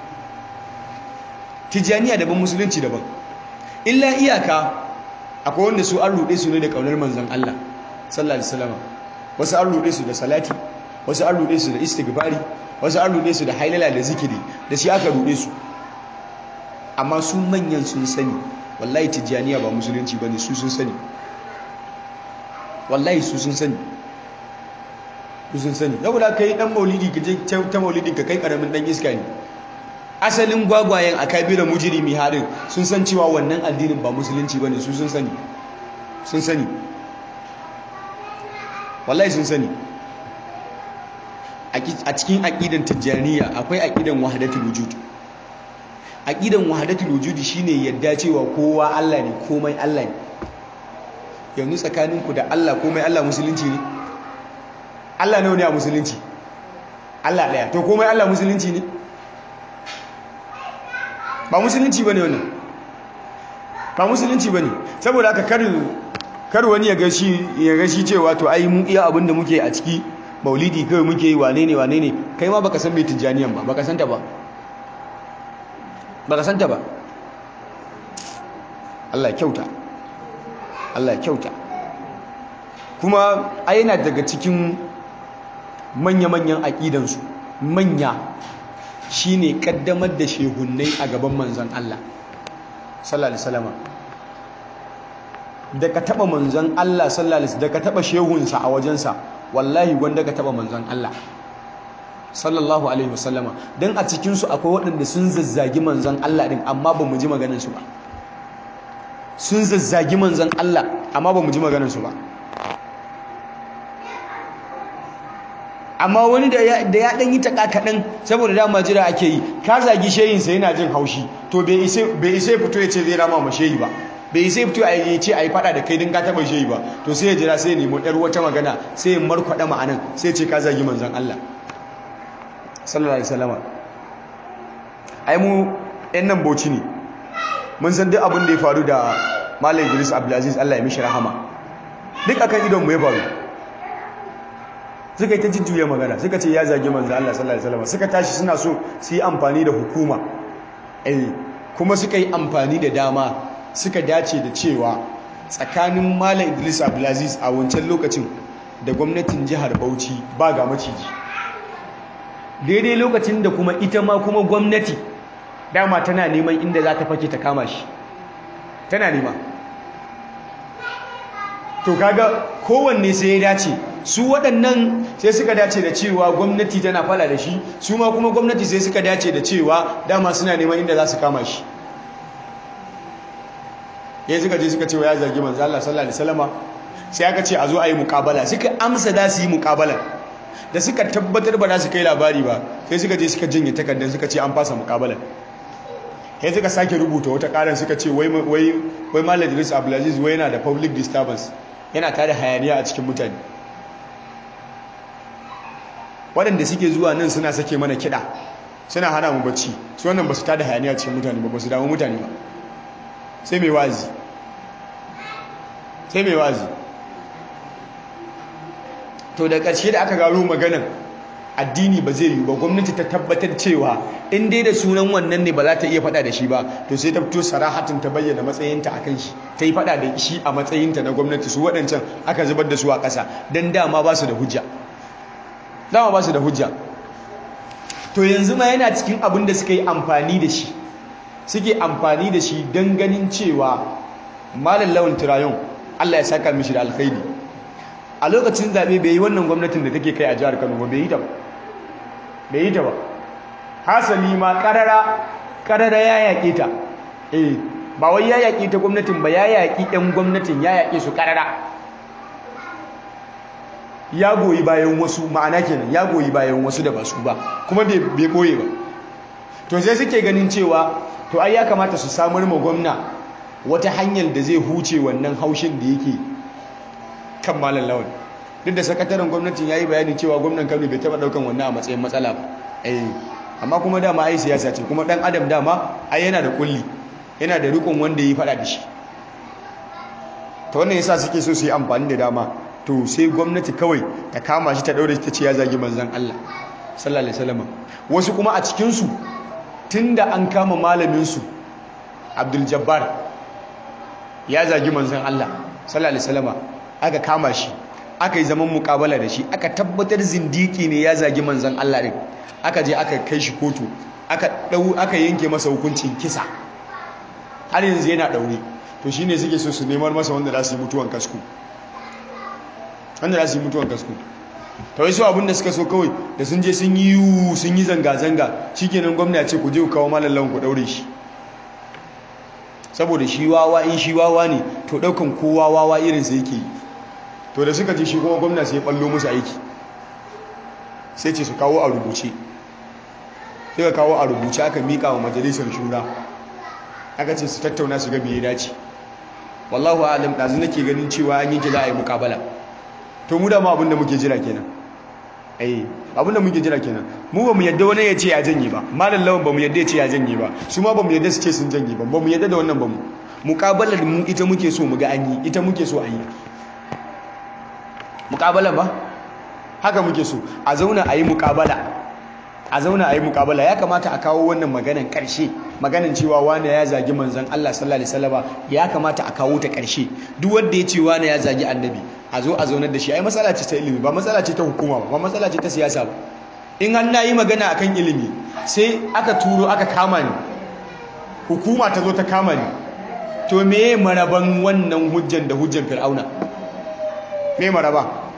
tijaniya daban musulunci daban illa iyaka akwai wanda su an ruɗe su ne da ƙaunar manzan Allah sallallahu alaihi wasallam wasu an ruɗe su da salati wasu an ruɗe su da istighfari wasu an ruɗe su da hailala da zikiri da shi aka ruɗe su amma su manyan sun sani wallahi tijjaniya ba musulunci bane su sun sani wallahi su sun sani su sun sani saboda kai dan maulidi ka je ta maulidi ka kai karamin dan iska ne asalin gwagwayen akabira mujrimi harin sun san cewa wannan addinin ba musulunci bane su sun sani sun sani wallahi sun sani a cikin aqidan tijjaniya akwai aqidan wahdatul wujud aqidan wahdatul wujud shine yadda cewa kowa Allah ne komai Allah ne yanzu tsakaninku da Allah komai Allah musulunci ne Allah ne a musulunci Allah daya to komai Allah musulunci ne ba musulunci bane wannan ba musulunci bane saboda haka kar kar wani ya ga shi ya ga shi cewa to ai mu iya abinda muke a ciki maulidi kai muke yi wane ne wane ne kai ma baka san me tijaniyan ba baka santa ba baka santa ba Allah ya kyauta Allah ya kyauta kuma ai yana daga cikin manya-manyan aƙidansu manya shine kaddamar da shehunnai a gaban manzon Allah sallallahu alaihi wasallam da ka taba manzon Allah sallallahu alaihi da ka taba shehunsa a wajensa wallahi wanda ka taba manzon Allah sallallahu alaihi wasallama dan a cikin su akwai waɗanda sun zazzagi manzon Allah din amma ba mu ji maganar su ba sun zazzagi manzon Allah amma ba mu ji maganar su ba amma wani da ya dan yi taka kaɗan saboda dama jira ake yi ka zagi sheyinsa yana jin haushi to bai isa fito ya ce zai rama ma sheyi ba bai isa fito a yi ce a yi fada da kai don ka taɓa sheyi ba to sai ya jira sai ya nemo ɗar wata magana sai ya markwaɗa ma'anan sai ce ka zagi manzan Allah sallallahu alaihi wasallama ai mu ɗan nan bauchi ne mun san duk abin da ya faru da Malam Idris Abdulaziz Allah ya mishi rahama duk akan idon mu ya faru suka yi ta jujjuya magana suka ce ya zage manzo Allah sallallahu alaihi wasallam suka tashi suna so su yi amfani da hukuma eh kuma suka yi amfani da dama suka dace da cewa tsakanin Malam Idris Abdulaziz a wancan lokacin da gwamnatin jihar Bauchi ba ga maciji daidai lokacin da kuma ita ma kuma gwamnati dama tana neman inda za ta fake ta kama shi tana nema to kaga kowanne sai ya dace su waɗannan sai suka dace da cewa gwamnati tana fala da shi su ma kuma gwamnati sai suka dace da cewa dama suna neman inda za su kama shi ya suka je suka ce wa ya zagi manzo Allah sallallahu alaihi wasallama sai aka ce a zo a yi muƙabala suka amsa za su yi muƙabala da suka tabbatar ba za su kai labari ba sai suka je suka jinye takardar suka ce an fasa muƙabala ya suka sake rubuta wata karar suka ce wai wai wai Malam Idris Abdulaziz wai yana da public disturbance yana tada hayaniya a cikin mutane waɗanda suke zuwa nan suna sake mana kiɗa suna hana mu bacci su wannan ba su tada hayaniya cikin mutane ba ba su damu mutane ba sai mai wazi sai mai wazi to da ƙarshe da aka gano maganan addini ba zai yi ba gwamnati ta tabbatar cewa in dai da sunan wannan ne ba za ta iya faɗa da shi ba to sai ta fito sarahatin ta bayyana matsayinta a kan shi ta yi faɗa da shi a matsayinta na gwamnati su waɗancan aka zubar da su a ƙasa don dama ba su da hujja dama ba su da hujja to yanzu ma yana cikin abin da suka yi amfani da shi suke amfani da shi don ganin cewa malam lawan turayon Allah ya saka mishi da alkhairi a lokacin zaɓe bai yi wannan gwamnatin da take kai a jihar Kano ba bai yi ta ba bai yi ta ba hasali ma karara karara ya yaƙe ta eh ba wai ya yaƙe ta gwamnatin ba ya yaƙi ɗan gwamnatin ya yaƙe su karara ya goyi bayan wasu ma'ana kenan ya goyi bayan wasu da ba su ba kuma bai ɓoye ba to sai suke ganin cewa to ai ya kamata su samar ma gwamna wata hanyar da zai huce wannan haushin da yake kan malam lawan duk da sakataren gwamnatin ya yi bayani cewa gwamnan kano bai taɓa ɗaukan wannan a matsayin matsala ba eh amma kuma dama ai siyasa ce kuma ɗan adam dama ai yana da kulli yana da rikon wanda ya yi faɗa da shi ta wannan yasa suke so su yi amfani da dama to sai gwamnati kawai ta kama shi ta ɗaure shi ta ce ya zagi manzan Allah sallallahu alaihi wasallam wasu kuma a cikin su tunda an kama malamin su Abdul Jabbar ya zagi manzan Allah sallallahu alaihi wasallam aka kama shi aka yi zaman mukabala da shi aka tabbatar zindiki ne ya zagi manzan Allah din aka je aka kai shi kotu aka dau aka yanke masa hukuncin kisa har yanzu yana daure to shine suke so su neman masa wanda za su yi mutuwan kasku wanda za su yi mutuwan kasku ta wai su abinda suka so kawai da sun je sun yi yiwu sun yi zanga-zanga shi kenan gwamna ce ku je ku kawo malallawan ku daure shi saboda shi wawa in shi wawa ne to daukan kowa wawa irinsa yake yi to da suka je shi kuma gwamna sai ya ballo musu aiki sai ce su kawo a rubuce sai ka kawo a rubuce aka mika wa majalisar shura aka ce su tattauna su ga me ya dace wallahu alam dazu nake ganin cewa an yi za a yi mukabala to mu da ma abinda muke jira kenan eh abinda muke jira kenan mu ba mu yadda wani ya ce ya janye ba malam lawan ba mu yadda ya ce ya janye ba su ma ba mu yadda su ce sun janye ba ba mu yadda da wannan ba mu mukabalar mu ita muke so mu ga an yi ita muke so a yi mukabalar ba haka muke so a zauna a yi mukabala a zauna a yi mukabala ya kamata a kawo wannan maganan karshe maganan cewa wani ya zagi manzon Allah sallallahu alaihi wasallam ya kamata a kawo ta karshe duk wanda ya ce wani ya zagi annabi a zo a zaunar da shi ai matsala ce ta ilimi ba matsala ce ta hukuma ba ba matsala ce ta siyasa ba in an nayi magana akan ilimi sai aka turo aka kama ni hukuma ta zo ta kama ni to meye maraban wannan hujjan da hujjan fir'auna me maraba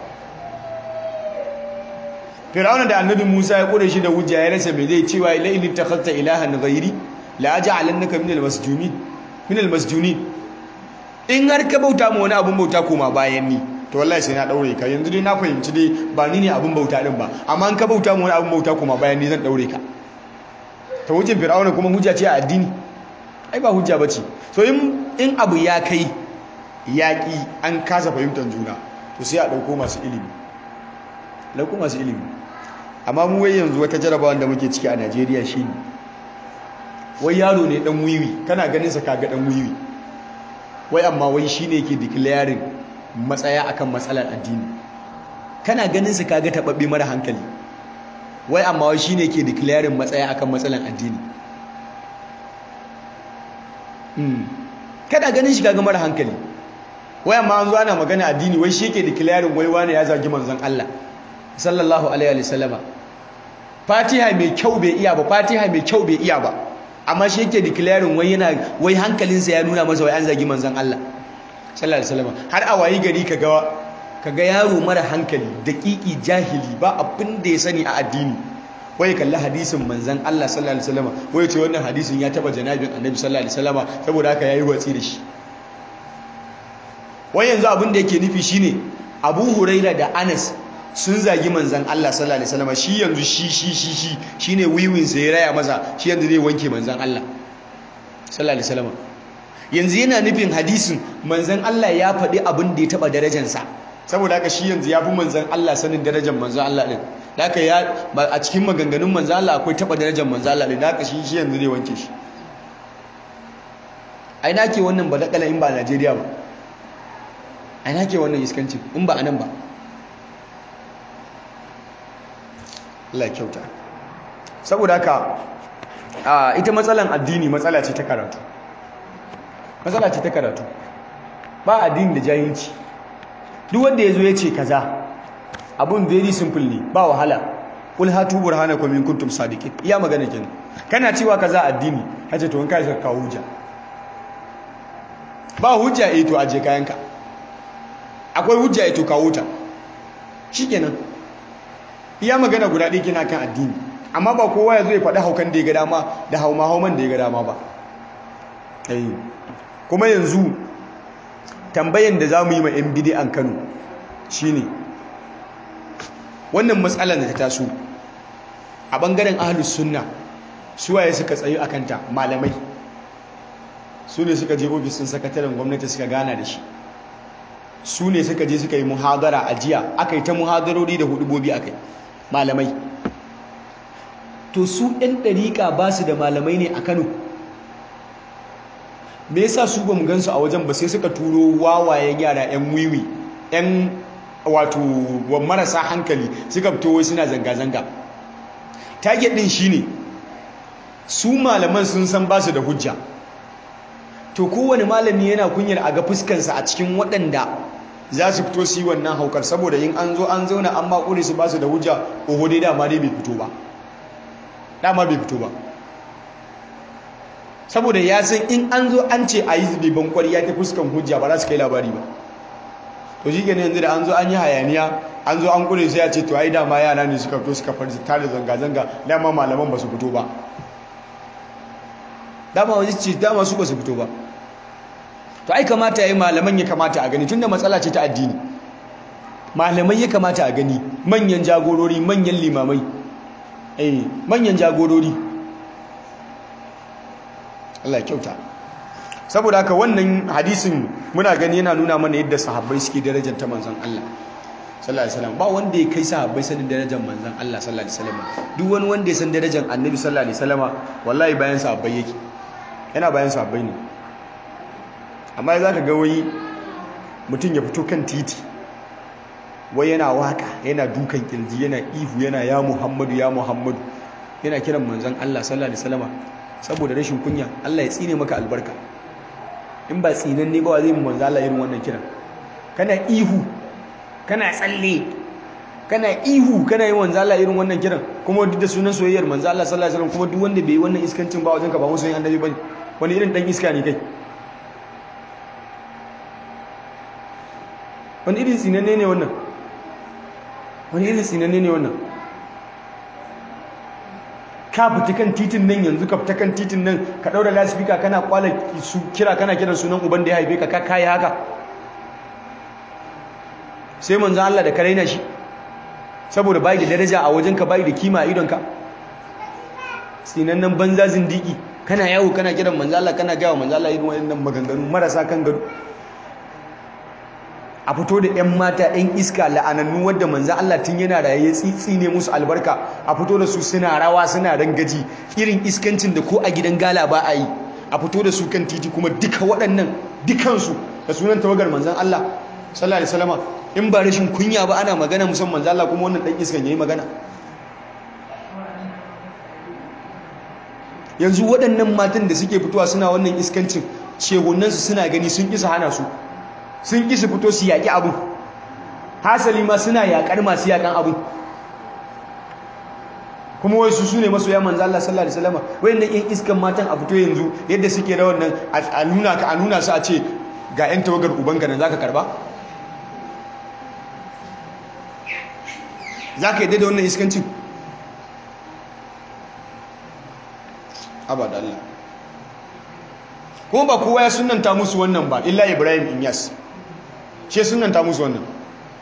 fir'auna da annabi Musa ya kure shi da hujja ya rasa me zai cewa la in takhadta ilahan ghairi la aj'alannaka min al-masjunin min al-masjunin in har ka bauta mu wani abun bauta koma bayan ni to wallahi sai na daure ka yanzu dai na fahimci dai ba ni ne abun bauta din ba amma in ka bauta mu wani abun bauta koma bayan ni zan daure ka ta hujjin fir'auna kuma hujja ce a addini ai ba hujja bace so in in abu ya kai yaƙi an kasa fahimtar juna to sai a ɗauko masu ilimi ɗauko masu ilimi amma mu wai yanzu wata jarabawa da muke ciki a Najeriya shine wai yaro ne dan wiwi kana ganin sa kaga dan wiwi wai amma wai shine yake declaring matsaya akan matsalar addini kana ganin sa kaga tababbe mara hankali wai amma wai shine yake declaring matsaya akan matsalar addini hmm kana ganin shi kaga mara hankali wai amma an zo ana magana addini wai shi yake declaring wai wani ya zagi manzon Allah sallallahu alaihi wa sallama fatiha mai kyau bai iya ba fatiha mai kyau bai iya ba amma shi yake declaring wai yana wai hankalinsa ya nuna masa wai an zagi manzon Allah sallallahu alaihi wasallam har a wayi gari kaga kaga yaro mara hankali daƙiƙi jahili ba abin da ya sani a addini wai kalli hadisin manzon Allah sallallahu alaihi wasallam wai ce wannan hadisin ya taba janabin annabi sallallahu alaihi wasallam saboda haka yayi watsi da shi wai yanzu abin da yake nufi shine Abu Huraira da Anas sun zagi manzan Allah sallallahu alaihi wasallam shi yanzu shi shi shi shi shine wiwin sa ya raya masa shi yanzu zai wanke manzan Allah sallallahu alaihi wasallam yanzu yana nufin hadisin manzon Allah ya faɗi abin da ya taɓa darajarsa saboda haka shi yanzu ya fi manzon Allah sanin darajar manzon Allah ɗin da haka ya a cikin maganganun manzon Allah akwai taɓa darajar manzon Allah ɗin da haka shi shi yanzu zai wanke shi ai na ke wannan badakala in ba a Najeriya ba ai na ke wannan iskancin in ba a nan ba Allah ya kyauta saboda haka ita matsalan addini matsala ce ta karatu matsala ce ta karatu ba addini da jahilci duk wanda ya zo ya ce kaza abun very simple ne ba wahala kul hatu burhanakum in kuntum sadiqin iya magana kenan kana cewa kaza addini hace to in kai ka kawo hujja ba hujja eh to aje kayanka akwai hujja eh to kawo ta shikenan iya magana guda ɗaya kina kan addini amma ba kowa ya zo ya faɗi haukan da ya ga dama da hauma hauman da ya ga dama ba kuma yanzu tambayan da za mu yi ma 'yan bidi'an kano shine wannan matsalar da ta taso a ɓangaren ahalus sunna suwaye suka tsayu a kanta malamai su ne suka je ofisin sakataren gwamnati suka gana da shi su ne suka je suka yi muhadara a jiya aka yi ta muhadarori da hudubobi aka yi malamai to su 'yan ɗariƙa ba su da malamai ne a kano me yasa su ba mu gansu a wajen ba sai suka turo wawayen yara 'yan wiwi 'yan wato marasa hankali suka fito wai suna zanga-zanga target din shine su malaman sun san ba su da hujja to kowane malami yana kunyar a ga fuskansa a cikin waɗanda za su fito su yi wannan haukar saboda yin an zo an zauna an makure su ba su da hujja oho dai dama dai bai fito ba dama bai fito ba saboda ya san in an zo an ce a yi zube bankwari ya ta fuskan hujja ba za su kai labari ba to shi gani yanzu da an zo an yi hayaniya an zo an kure sai ya ce to ai dama yara ne suka fito suka farzi tare zanga-zanga dama malaman ba su fito ba dama wani ce dama su ba su fito ba to ai kamata ya yi malaman ya kamata a gani tunda matsala ce ta addini malamai ya kamata a gani manyan jagorori manyan limamai eh manyan jagorori Allah ya kyauta saboda haka wannan hadisin muna gani yana nuna mana yadda sahabbai suke darajar ta manzon Allah sallallahu alaihi wasallam ba wanda ya kai sahabbai sanin darajar manzon Allah sallallahu alaihi wasallam duk wani wanda ya san darajar annabi sallallahu alaihi wasallama wallahi bayan sahabbai yake yana bayan sahabbai ne amma za ka ga wai mutum ya fito kan titi wai yana waka yana dukan kirji yana ihu yana ya muhammadu ya muhammadu yana kiran manzon Allah sallallahu alaihi wasallama saboda rashin kunya Allah ya tsine maka albarka in ba tsinan ne ba zai mu manzo Allah irin wannan kiran kana ihu kana tsalle kana ihu kana yi manzo Allah irin wannan kiran kuma duk da sunan soyayyar manzo Allah sallallahu alaihi wasallam kuma duk wanda bai yi wannan iskancin ba wajen ka ba musu yin annabi bane wani irin dan iska ne kai wani irin tsinanne ne wannan wani irin tsinanne ne wannan ka fita kan titin nan yanzu ka fita kan titin nan ka daura lasifika kana kwala su kira kana kiran sunan uban da ya haife ka ka kai haka sai manzo Allah da karaina shi saboda bai da daraja a wajenka bai da kima a idonka nan banza zindiki kana yawo kana kiran manzo Allah kana gawa manzo Allah irin wannan maganganu marasa kan gado a fito da 'yan mata 'yan iska la'anannu wadda manzan Allah tun yana raye ya tsitsi ne musu albarka a fito da su suna rawa suna rangaji irin iskancin da ko a gidan gala ba a yi a fito da su kan titi kuma duka waɗannan dukansu da sunan tawagar manzan Allah sallallahu alaihi wasallam in ba rashin kunya ba ana magana musamman manzan Allah kuma wannan dan iskan yayi magana yanzu waɗannan matan da suke fitowa suna wannan iskancin shehunansu suna gani sun kisa hana su sun ƙi su fito su yaƙi abu hasali ma suna yaƙar masu yaƙan abu kuma wai su sune masoya manzo Allah sallallahu alaihi wasallam wayannan ƴan iskan matan a fito yanzu yadda suke da wannan a nuna ka a nuna su a ce ga ƴan tawagar ubanka nan zaka karba zaka yadda da wannan iskancin abada Allah kuma ba kowa ya sunanta musu wannan ba illa Ibrahim Inyas shi sunanta musu wannan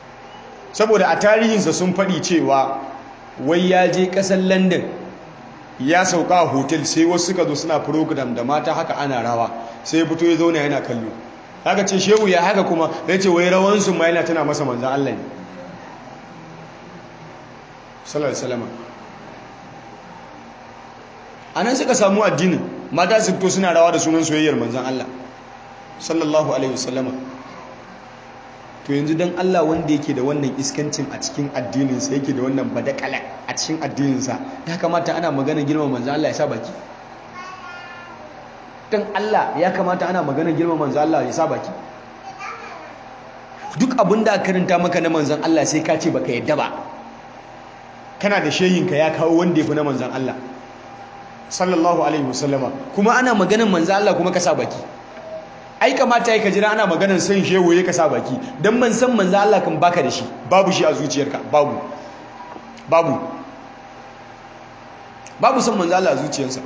saboda a tarihinsa sun faɗi cewa wai ya je ƙasar London ya sauka a hotel sai wasu suka zo suna program da mata haka ana rawa sai fito ya zauna yana kallo haka ce shehu ya haka kuma ya ce wai rawansu ma yana tana masa manzan Allah ne sallallahu alaihi wasallam anan suka samu addinin mata su fito suna rawa da sunan soyayyar manzan Allah sallallahu alaihi wasallama to yanzu dan Allah wanda yake da wannan iskancin a cikin addininsa yake da wannan badakala a cikin addininsa ya kamata ana magana girman manzan Allah ya sa baki dan Allah ya kamata ana magana girman manzan Allah ya sa baki duk abin da karanta maka na manzan Allah sai ka ce baka yadda ba kana da shehinka ya kawo wanda ya fi na manzan Allah sallallahu alaihi wasallama kuma ana maganar manzan Allah kuma ka sa baki ai kamata ya jira ana maganar san shehu ya ka sa baki dan man san manzan Allah kan baka da shi babu shi a zuciyarka babu babu babu san manzan Allah a zuciyarsa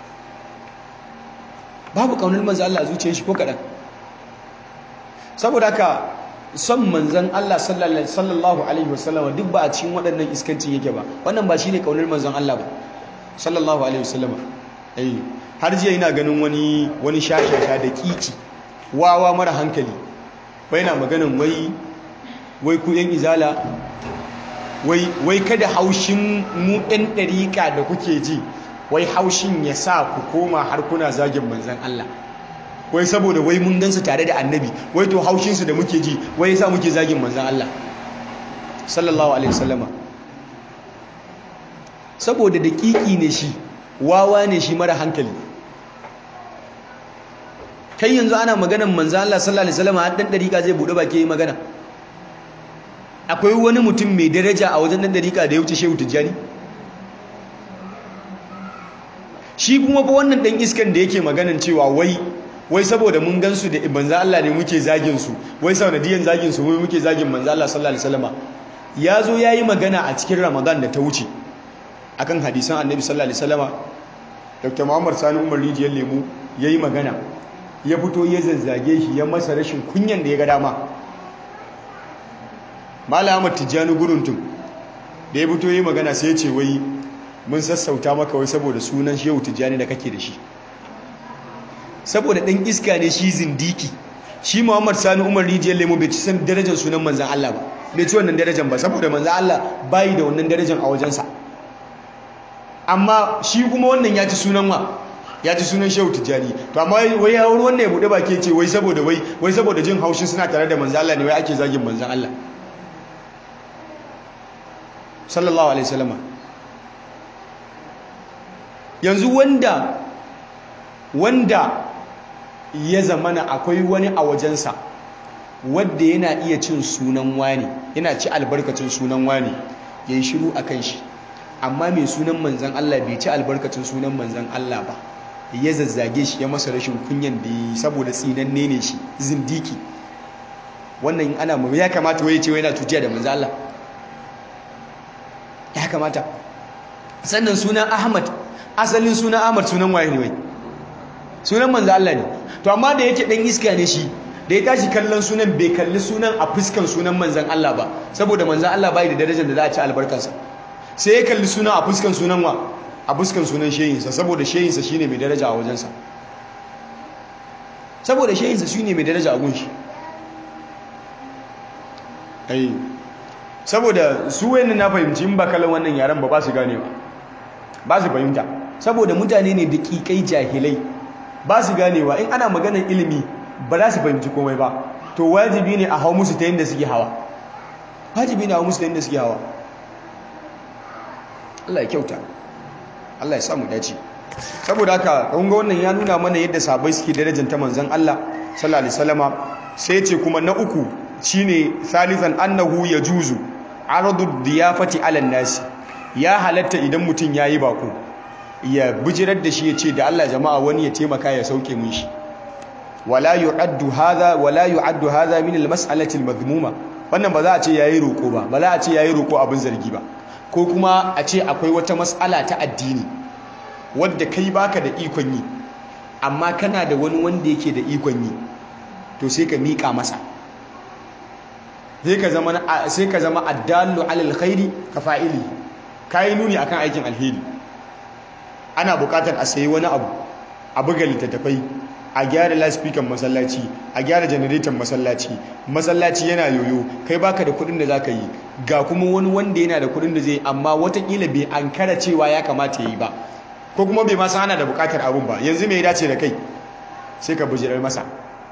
babu kaunar manzan Allah a zuciyar shi ko kadan saboda haka son manzan Allah sallallahu alaihi wasallama duk ba a cikin waɗannan iskancin yake ba wannan ba shine kaunar manzan Allah ba sallallahu alaihi wasallama eh har jiya ina ganin wani wani shashasha da kiki wawa mara hankali wai na maganin wai wai ku yan izala wai wai kada haushin mu ɗan ɗariƙa da kuke ji wai haushin ya sa ku koma har kuna zagin manzan Allah wai saboda wai mun gansu tare da annabi wai to haushinsu da muke ji wai yasa muke zagin manzan Allah sallallahu alaihi wasallama saboda daƙiƙi ne shi wawa ne shi mara hankali kai yanzu ana maganan manzan Allah sallallahu alaihi wasallama har dan dariƙa zai bude baki yi magana akwai wani mutum mai daraja a wajen dan dariƙa da ya wuce Shehu Tijjani shi kuma fa wannan dan iskan da yake maganan cewa wai wai saboda mun gansu da manzo Allah ne muke zagin su wai sanadiyan zagin su wai muke zagin manzo Allah sallallahu alaihi wasallama yazo yayi magana a cikin Ramadan da ta wuce akan hadisan Annabi sallallahu alaihi wasallama Dr. Muhammad Sani Umar Rijiyar Lemu yayi magana ya fito ya zazzage shi ya masa rashin kunyan da ya ga dama Malam Ahmad Tijjani Guruntum da ya fito yayi magana sai ya ce wai mun sassauta maka wai saboda sunan Shehu Tijjani da kake da shi saboda ɗan iska ne shi zindiki shi muhammad sani umar rijiyar lemo bai ci san darajar sunan manzan Allah ba bai ci wannan darajar ba saboda manzan Allah bayi da wannan darajar a wajensa amma shi kuma wannan ya ci sunan wa ya ci sunan shehu tijjani to amma wai ya wuri wannan ya buɗe baki ce wai saboda wai wai saboda jin haushin suna tare da manzan Allah ne wai ake zagin manzan Allah sallallahu alaihi wasallam yanzu wanda wanda ya zamana akwai wani a wajensa wadda yana iya cin sunan wani yana ci albarkacin sunan wani ya yi shiru a kan shi amma mai sunan manzan Allah bai ci albarkacin sunan manzan Allah ba ya zazzage shi ya masa rashin kunyan da yi saboda tsinanne ne shi zindiki wannan ana mu ya kamata waye ce yana tutiya da manzan Allah ya kamata sannan sunan Ahmad asalin sunan Ahmad sunan waye ne wai sunan manzo Allah ne to amma da yake dan iska ne shi da ya tashi kallon sunan bai kalli sunan a fuskan sunan manzon Allah ba saboda manzon Allah bai da darajar da za a ci albarkarsa sai ya kalli sunan a fuskan sunan wa a fuskan sunan shehinsa saboda shehinsa shine mai daraja a wajensa saboda shehinsa shine mai daraja a gunshi ai saboda su wayannan na fahimci in ba kallon wannan yaran ba ba su gane ba ba su fahimta saboda mutane ne da kikai jahilai ba su ganewa in ana maganar ilimi ba za su fahimci komai ba to wajibi ne a hau musu ta yadda suke hawa wajibi ne a hau musu ta yadda suke hawa Allah ya kyauta Allah ya samu dace saboda haka kun ga wannan ya nuna mana yadda sabai suke darajanta manzon Allah sallallahu alaihi wasallama sai ce kuma na uku shine salisan annahu yajuzu aradu diyafati ala nasi ya halatta idan mutum yayi bako ya bijirar da shi ya ce da Allah jama'a wani ya taimaka ya sauke mun shi wala yu'addu hadha wala yu'addu hadha min al-mas'alati al-madhmuma wannan ba za a ce yayi roko ba ba za a ce yayi roko abin zargi ba ko kuma a ce akwai wata mas'ala ta addini wadda kai baka da ikon yi amma kana da wani wanda yake da ikon yi to sai ka mika masa sai ka zama sai ka zama addallu alal khairi ka fa'ili kai nuni akan aikin alheri ana buƙatar a sayi wani abu a buga littattafai a gyara laspikan masallaci a gyara janareton masallaci masallaci yana yoyo kai baka da kudin da zaka yi ga kuma wani wanda yana da kudin da zai amma watakila bai ankara cewa ya kamata ya yi ba ko kuma bai masa ana da bukatar abun ba yanzu mai dace da kai sai ka bujirar masa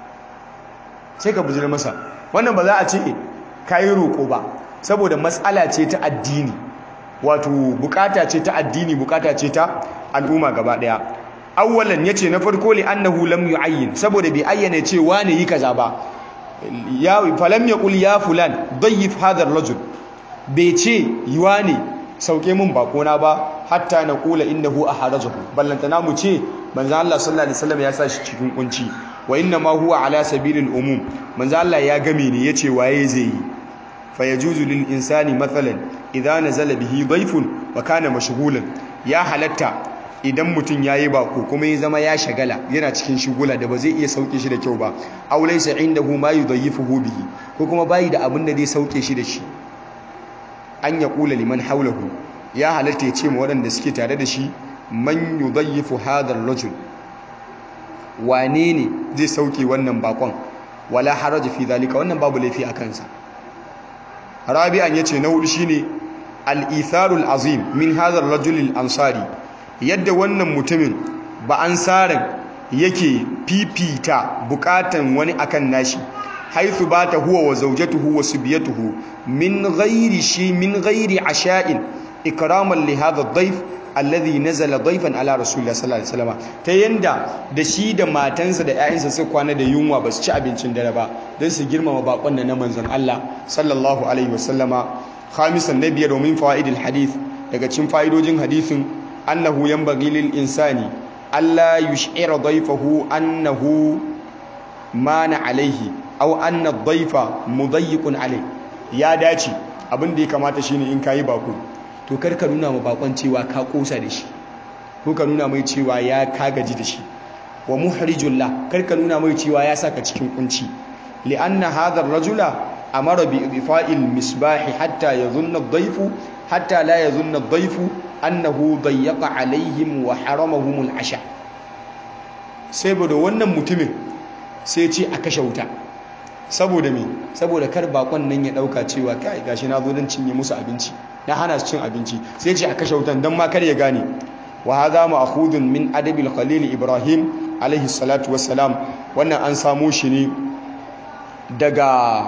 sai ka bujirar masa wannan ba za a ce kayi roƙo ba saboda matsala ce ta addini wato bukata ce ta addini bukata ce ta al'umma gaba daya awwalan yace na farko li annahu lam yu'ayyin saboda bai ayyana ce wane yi kaza ba ya falam yaqul ya fulan dayyif hadha ar-rajul bai ce wane sauke mun bakona ba hatta na kula innahu aharajahu ballantana mu ce manzo Allah sallallahu alaihi wasallam ya sa shi cikin kunci wa inna ma huwa ala sabilil umum manzo Allah ya game ne yace waye zai yi fa yajuzu lil insani mathalan idza nazala bihi dayfun wa kana mashghulan ya halatta idan mutum ya yi bako kuma ya zama ya shagala yana cikin shugula da ba zai iya sauke shi da kyau ba aw laysa indahu ma yudayyifuhu bihi ko kuma bayi da abin da zai sauke shi da shi an ya kula liman haulahu ya halatta ya ce ma waɗanda suke tare da shi man yudayyifu hadha ar-rajul wane ne zai sauke wannan bakon wala haraja fi zalika wannan babu laifi a kansa rabi'an yace na hudu shine al-itharul azim min hadha ar-rajul al-ansari yadda wannan mutumin ba ansarin yake fifita bukatan wani akan nashi haithu bata huwa wa zawjatuhu wa subiyatuhu min ghairi shi min ghairi asha'in ikraman li hadha ad-dayf alladhi nazala dayfan ala rasulillah sallallahu alaihi wasallam ta yanda da shi da matansa da ƴaƴansa suka kwana da yunwa ba su ci abincin dare ba don su girmama bakon da na manzon Allah sallallahu alaihi wasallama khamisan nabiya domin fawaidil hadith daga cikin fa'idojin hadisin annahu yanbaghi lil insani alla yush'ira dayfahu annahu mana alaihi aw anna ad-dayfa mudayyiqun alayhi ya dace abin da ya kamata shine in kayi bako to kar ka nuna ma bakon cewa ka kosa da shi ko ka nuna mai cewa ya ka gaji da shi wa muhrijul la kar ka nuna mai cewa ya saka cikin kunci li'anna hadha ar-rajula amara bi idfa'il misbah hatta yadhunna ad-dayfu hatta la yadhunna ad-dayfu annahu dayyaqa alaihim wa haramahum al-asha sai da wannan mutumin sai ce a kashe wuta saboda me saboda kar bakon nan ya dauka cewa kai gashi na zo don cinye musu abinci na hana su cin abinci sai ce a kashe wutan dan ma kar ya gane wa hadha ma'khudun min adabil khalil ibrahim alaihi salatu wassalam wannan an samo shi ne daga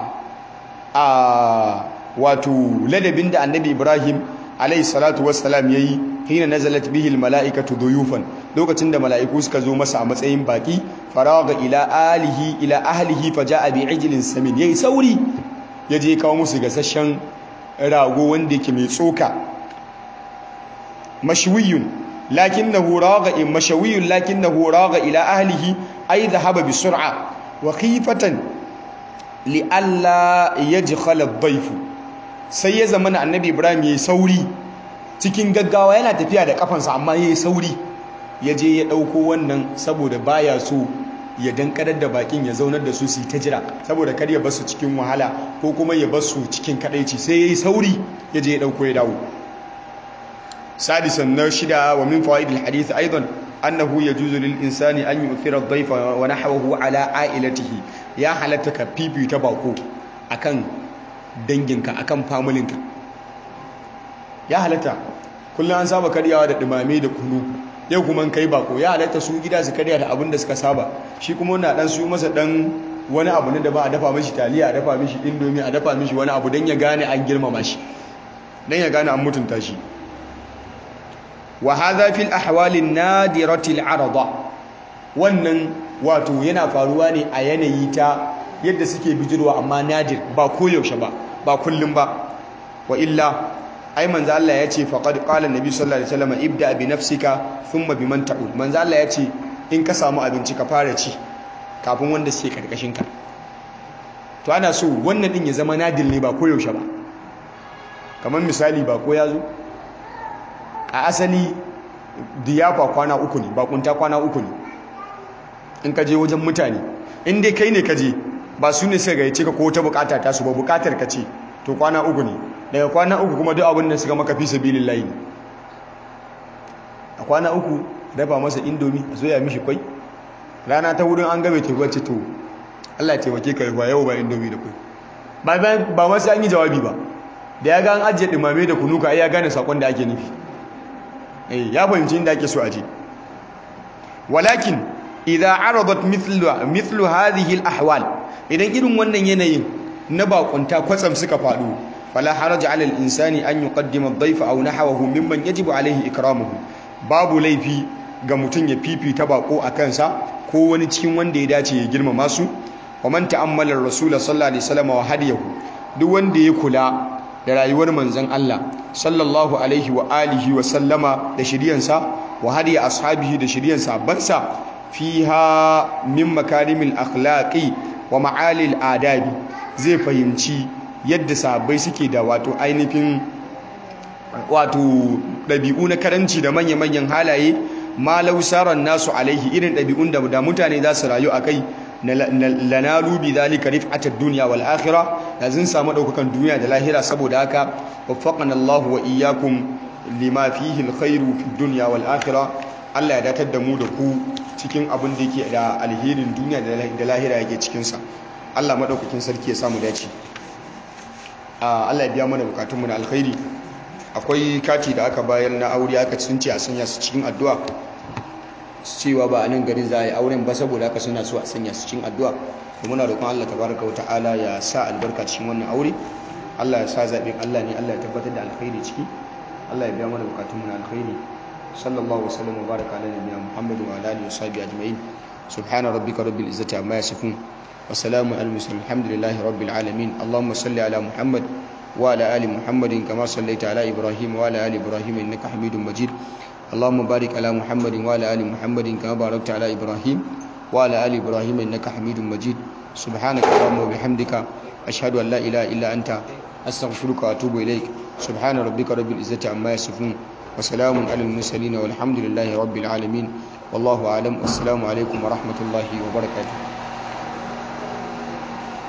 a wato ladabin da annabi ibrahim alaihi salatu wassalam yayi hina nazalat bihi almalaikatu duyufan lokacin da mala'iku suka zo masa a matsayin baki faraga ila alihi ila ahlihi faja'a bi ijlin samin yayi sauri yaje kawo musu gasasshen rago wanda yake mai tsoka mashwiyun lakinnahu raga in mashwiyun lakinnahu raga ila ahlihi ay dhahaba bi sur'a wa khifatan li alla yajkhala ad-dayf sai ya zama annabi ibrahim yayi sauri cikin gaggawa yana tafiya da kafansa amma yayi sauri ya je ya ɗauko wannan saboda baya so ya dankarar da bakin ya zaunar da su su ta jira saboda kar ya basu cikin wahala ko kuma ya basu cikin kadaici sai ya yi sauri ya je ya ɗauko ya dawo sadisan na shida wa min fawaid alhadith aidan annahu yajuzu lil insani an yu'thira ad-dayfa wa nahwahu ala ailatihi ya halatta ka fifita bako akan danginka akan familinka ya halatta kullum an saba karyawa da dumame da kunu yau kuma kai bako ya halatta su gida su karya da abin da suka saba shi kuma na dan su masa dan wani abu ne da ba a dafa mishi taliya a dafa mishi indomi a dafa mishi wani abu don ya gane an girmama shi don ya gane an mutunta shi wa hadha fil ahwali nadirati al arada wannan wato yana faruwa ne a yanayi ta yadda suke bijirwa amma nadir ba koyaushe ba ba kullum ba wa illa ai manzo Allah ya ce faqad qala annabi sallallahu alaihi wasallam ibda bi nafsika thumma biman ta'ud manzo Allah ya ce in ka samu abinci ka fara ci kafin wanda suke karkashin ka to ana so wannan din ya zama nadil ne ba koyaushe ba kamar misali ba ko ya zo a asali diyafa kwana uku ne bakunta kwana uku ne in ka je wajen mutane in dai kai ne ka je ba su ne suka gayyace ka ko ta bukata ta su ba bukatar ka ce to kwana uku ne daga kwana uku kuma duk abin da suka maka fi sabilillahi ne a kwana uku dafa masa indomi a soya mishi kwai rana ta wurin an gabe teku wacce to Allah ya taimake ka ba yau ba indomi da kwai ba ma sai an yi jawabi ba da ya ga an ajiye dumame da kunuka ai ya gane sakon da ake nufi eh ya fahimci inda ake so a je walakin idza aradat mithlu mithlu hadhihi al-ahwal idan irin wannan yanayin na bakunta kwatsam suka faɗo fala haraja ala al-insani an yuqaddima ad-dayfa aw nahwahu mimman yajibu alayhi ikramuhu babu laifi ga mutum ya fifita bako a kansa ko wani cikin wanda ya dace ya girmama su wa man ta'ammala ar-rasul sallallahu alaihi wasallam wa hadiyahu duk wanda ya kula da rayuwar manzon Allah sallallahu alaihi wa alihi wa sallama da shiriyansa wa hadiya ashabihi da shiriyan sahabbansa fiha min makarimil akhlaqi wa ma'alil adabi zai fahimci yadda sahabbai suke da wato ainihin wato ɗabi'u na karanci da manya-manyan halaye ma lausaran nasu alaihi irin ɗabi'un da da mutane za su rayu a kai lanalu bi zalika rif'atad dunya wal akhirah da zan samu daukakan duniya da lahira saboda haka waffaqana Allahu wa iyyakum lima fihi alkhairu fid dunya wal akhirah Allah ya datar da mu da ku cikin abin da yake da alherin duniya da lahira yake cikin sa Allah madaukakin sarki ya samu dace Allah ya biya mana bukatun mu na alkhairi akwai kati da aka bayar na aure aka sunce a sanya su cikin addu'a cewa ba a nan garin za a yi auren ba saboda haka suna so a sanya su cikin addu'a da muna roƙon Allah tabaraka wata'ala ya sa albarka cikin wannan aure Allah ya sa zaɓin Allah ne Allah ya tabbatar da alkhairi ciki Allah ya biya mana bukatun mu na alkhairi sallallahu wasallam wa baraka ala nabiyina Muhammad wa ala alihi wa sahbihi ajma'in subhana rabbika rabbil izzati amma yasifun wa salamun alal mursalin alhamdulillahi rabbil alamin allahumma salli ala muhammad wa ala ali muhammadin kama sallaita ala ibrahim wa ala ali ibrahim innaka hamidum majid اللهم بارك على محمد وعلى ال محمد كما باركت على ابراهيم وعلى ال ابراهيم انك حميد مجيد سبحانك اللهم وبحمدك اشهد ان لا اله الا انت استغفرك واتوب اليك سبحان ربك رب العزه عما يصفون وسلام على المرسلين والحمد لله رب العالمين والله اعلم والسلام عليكم ورحمه الله وبركاته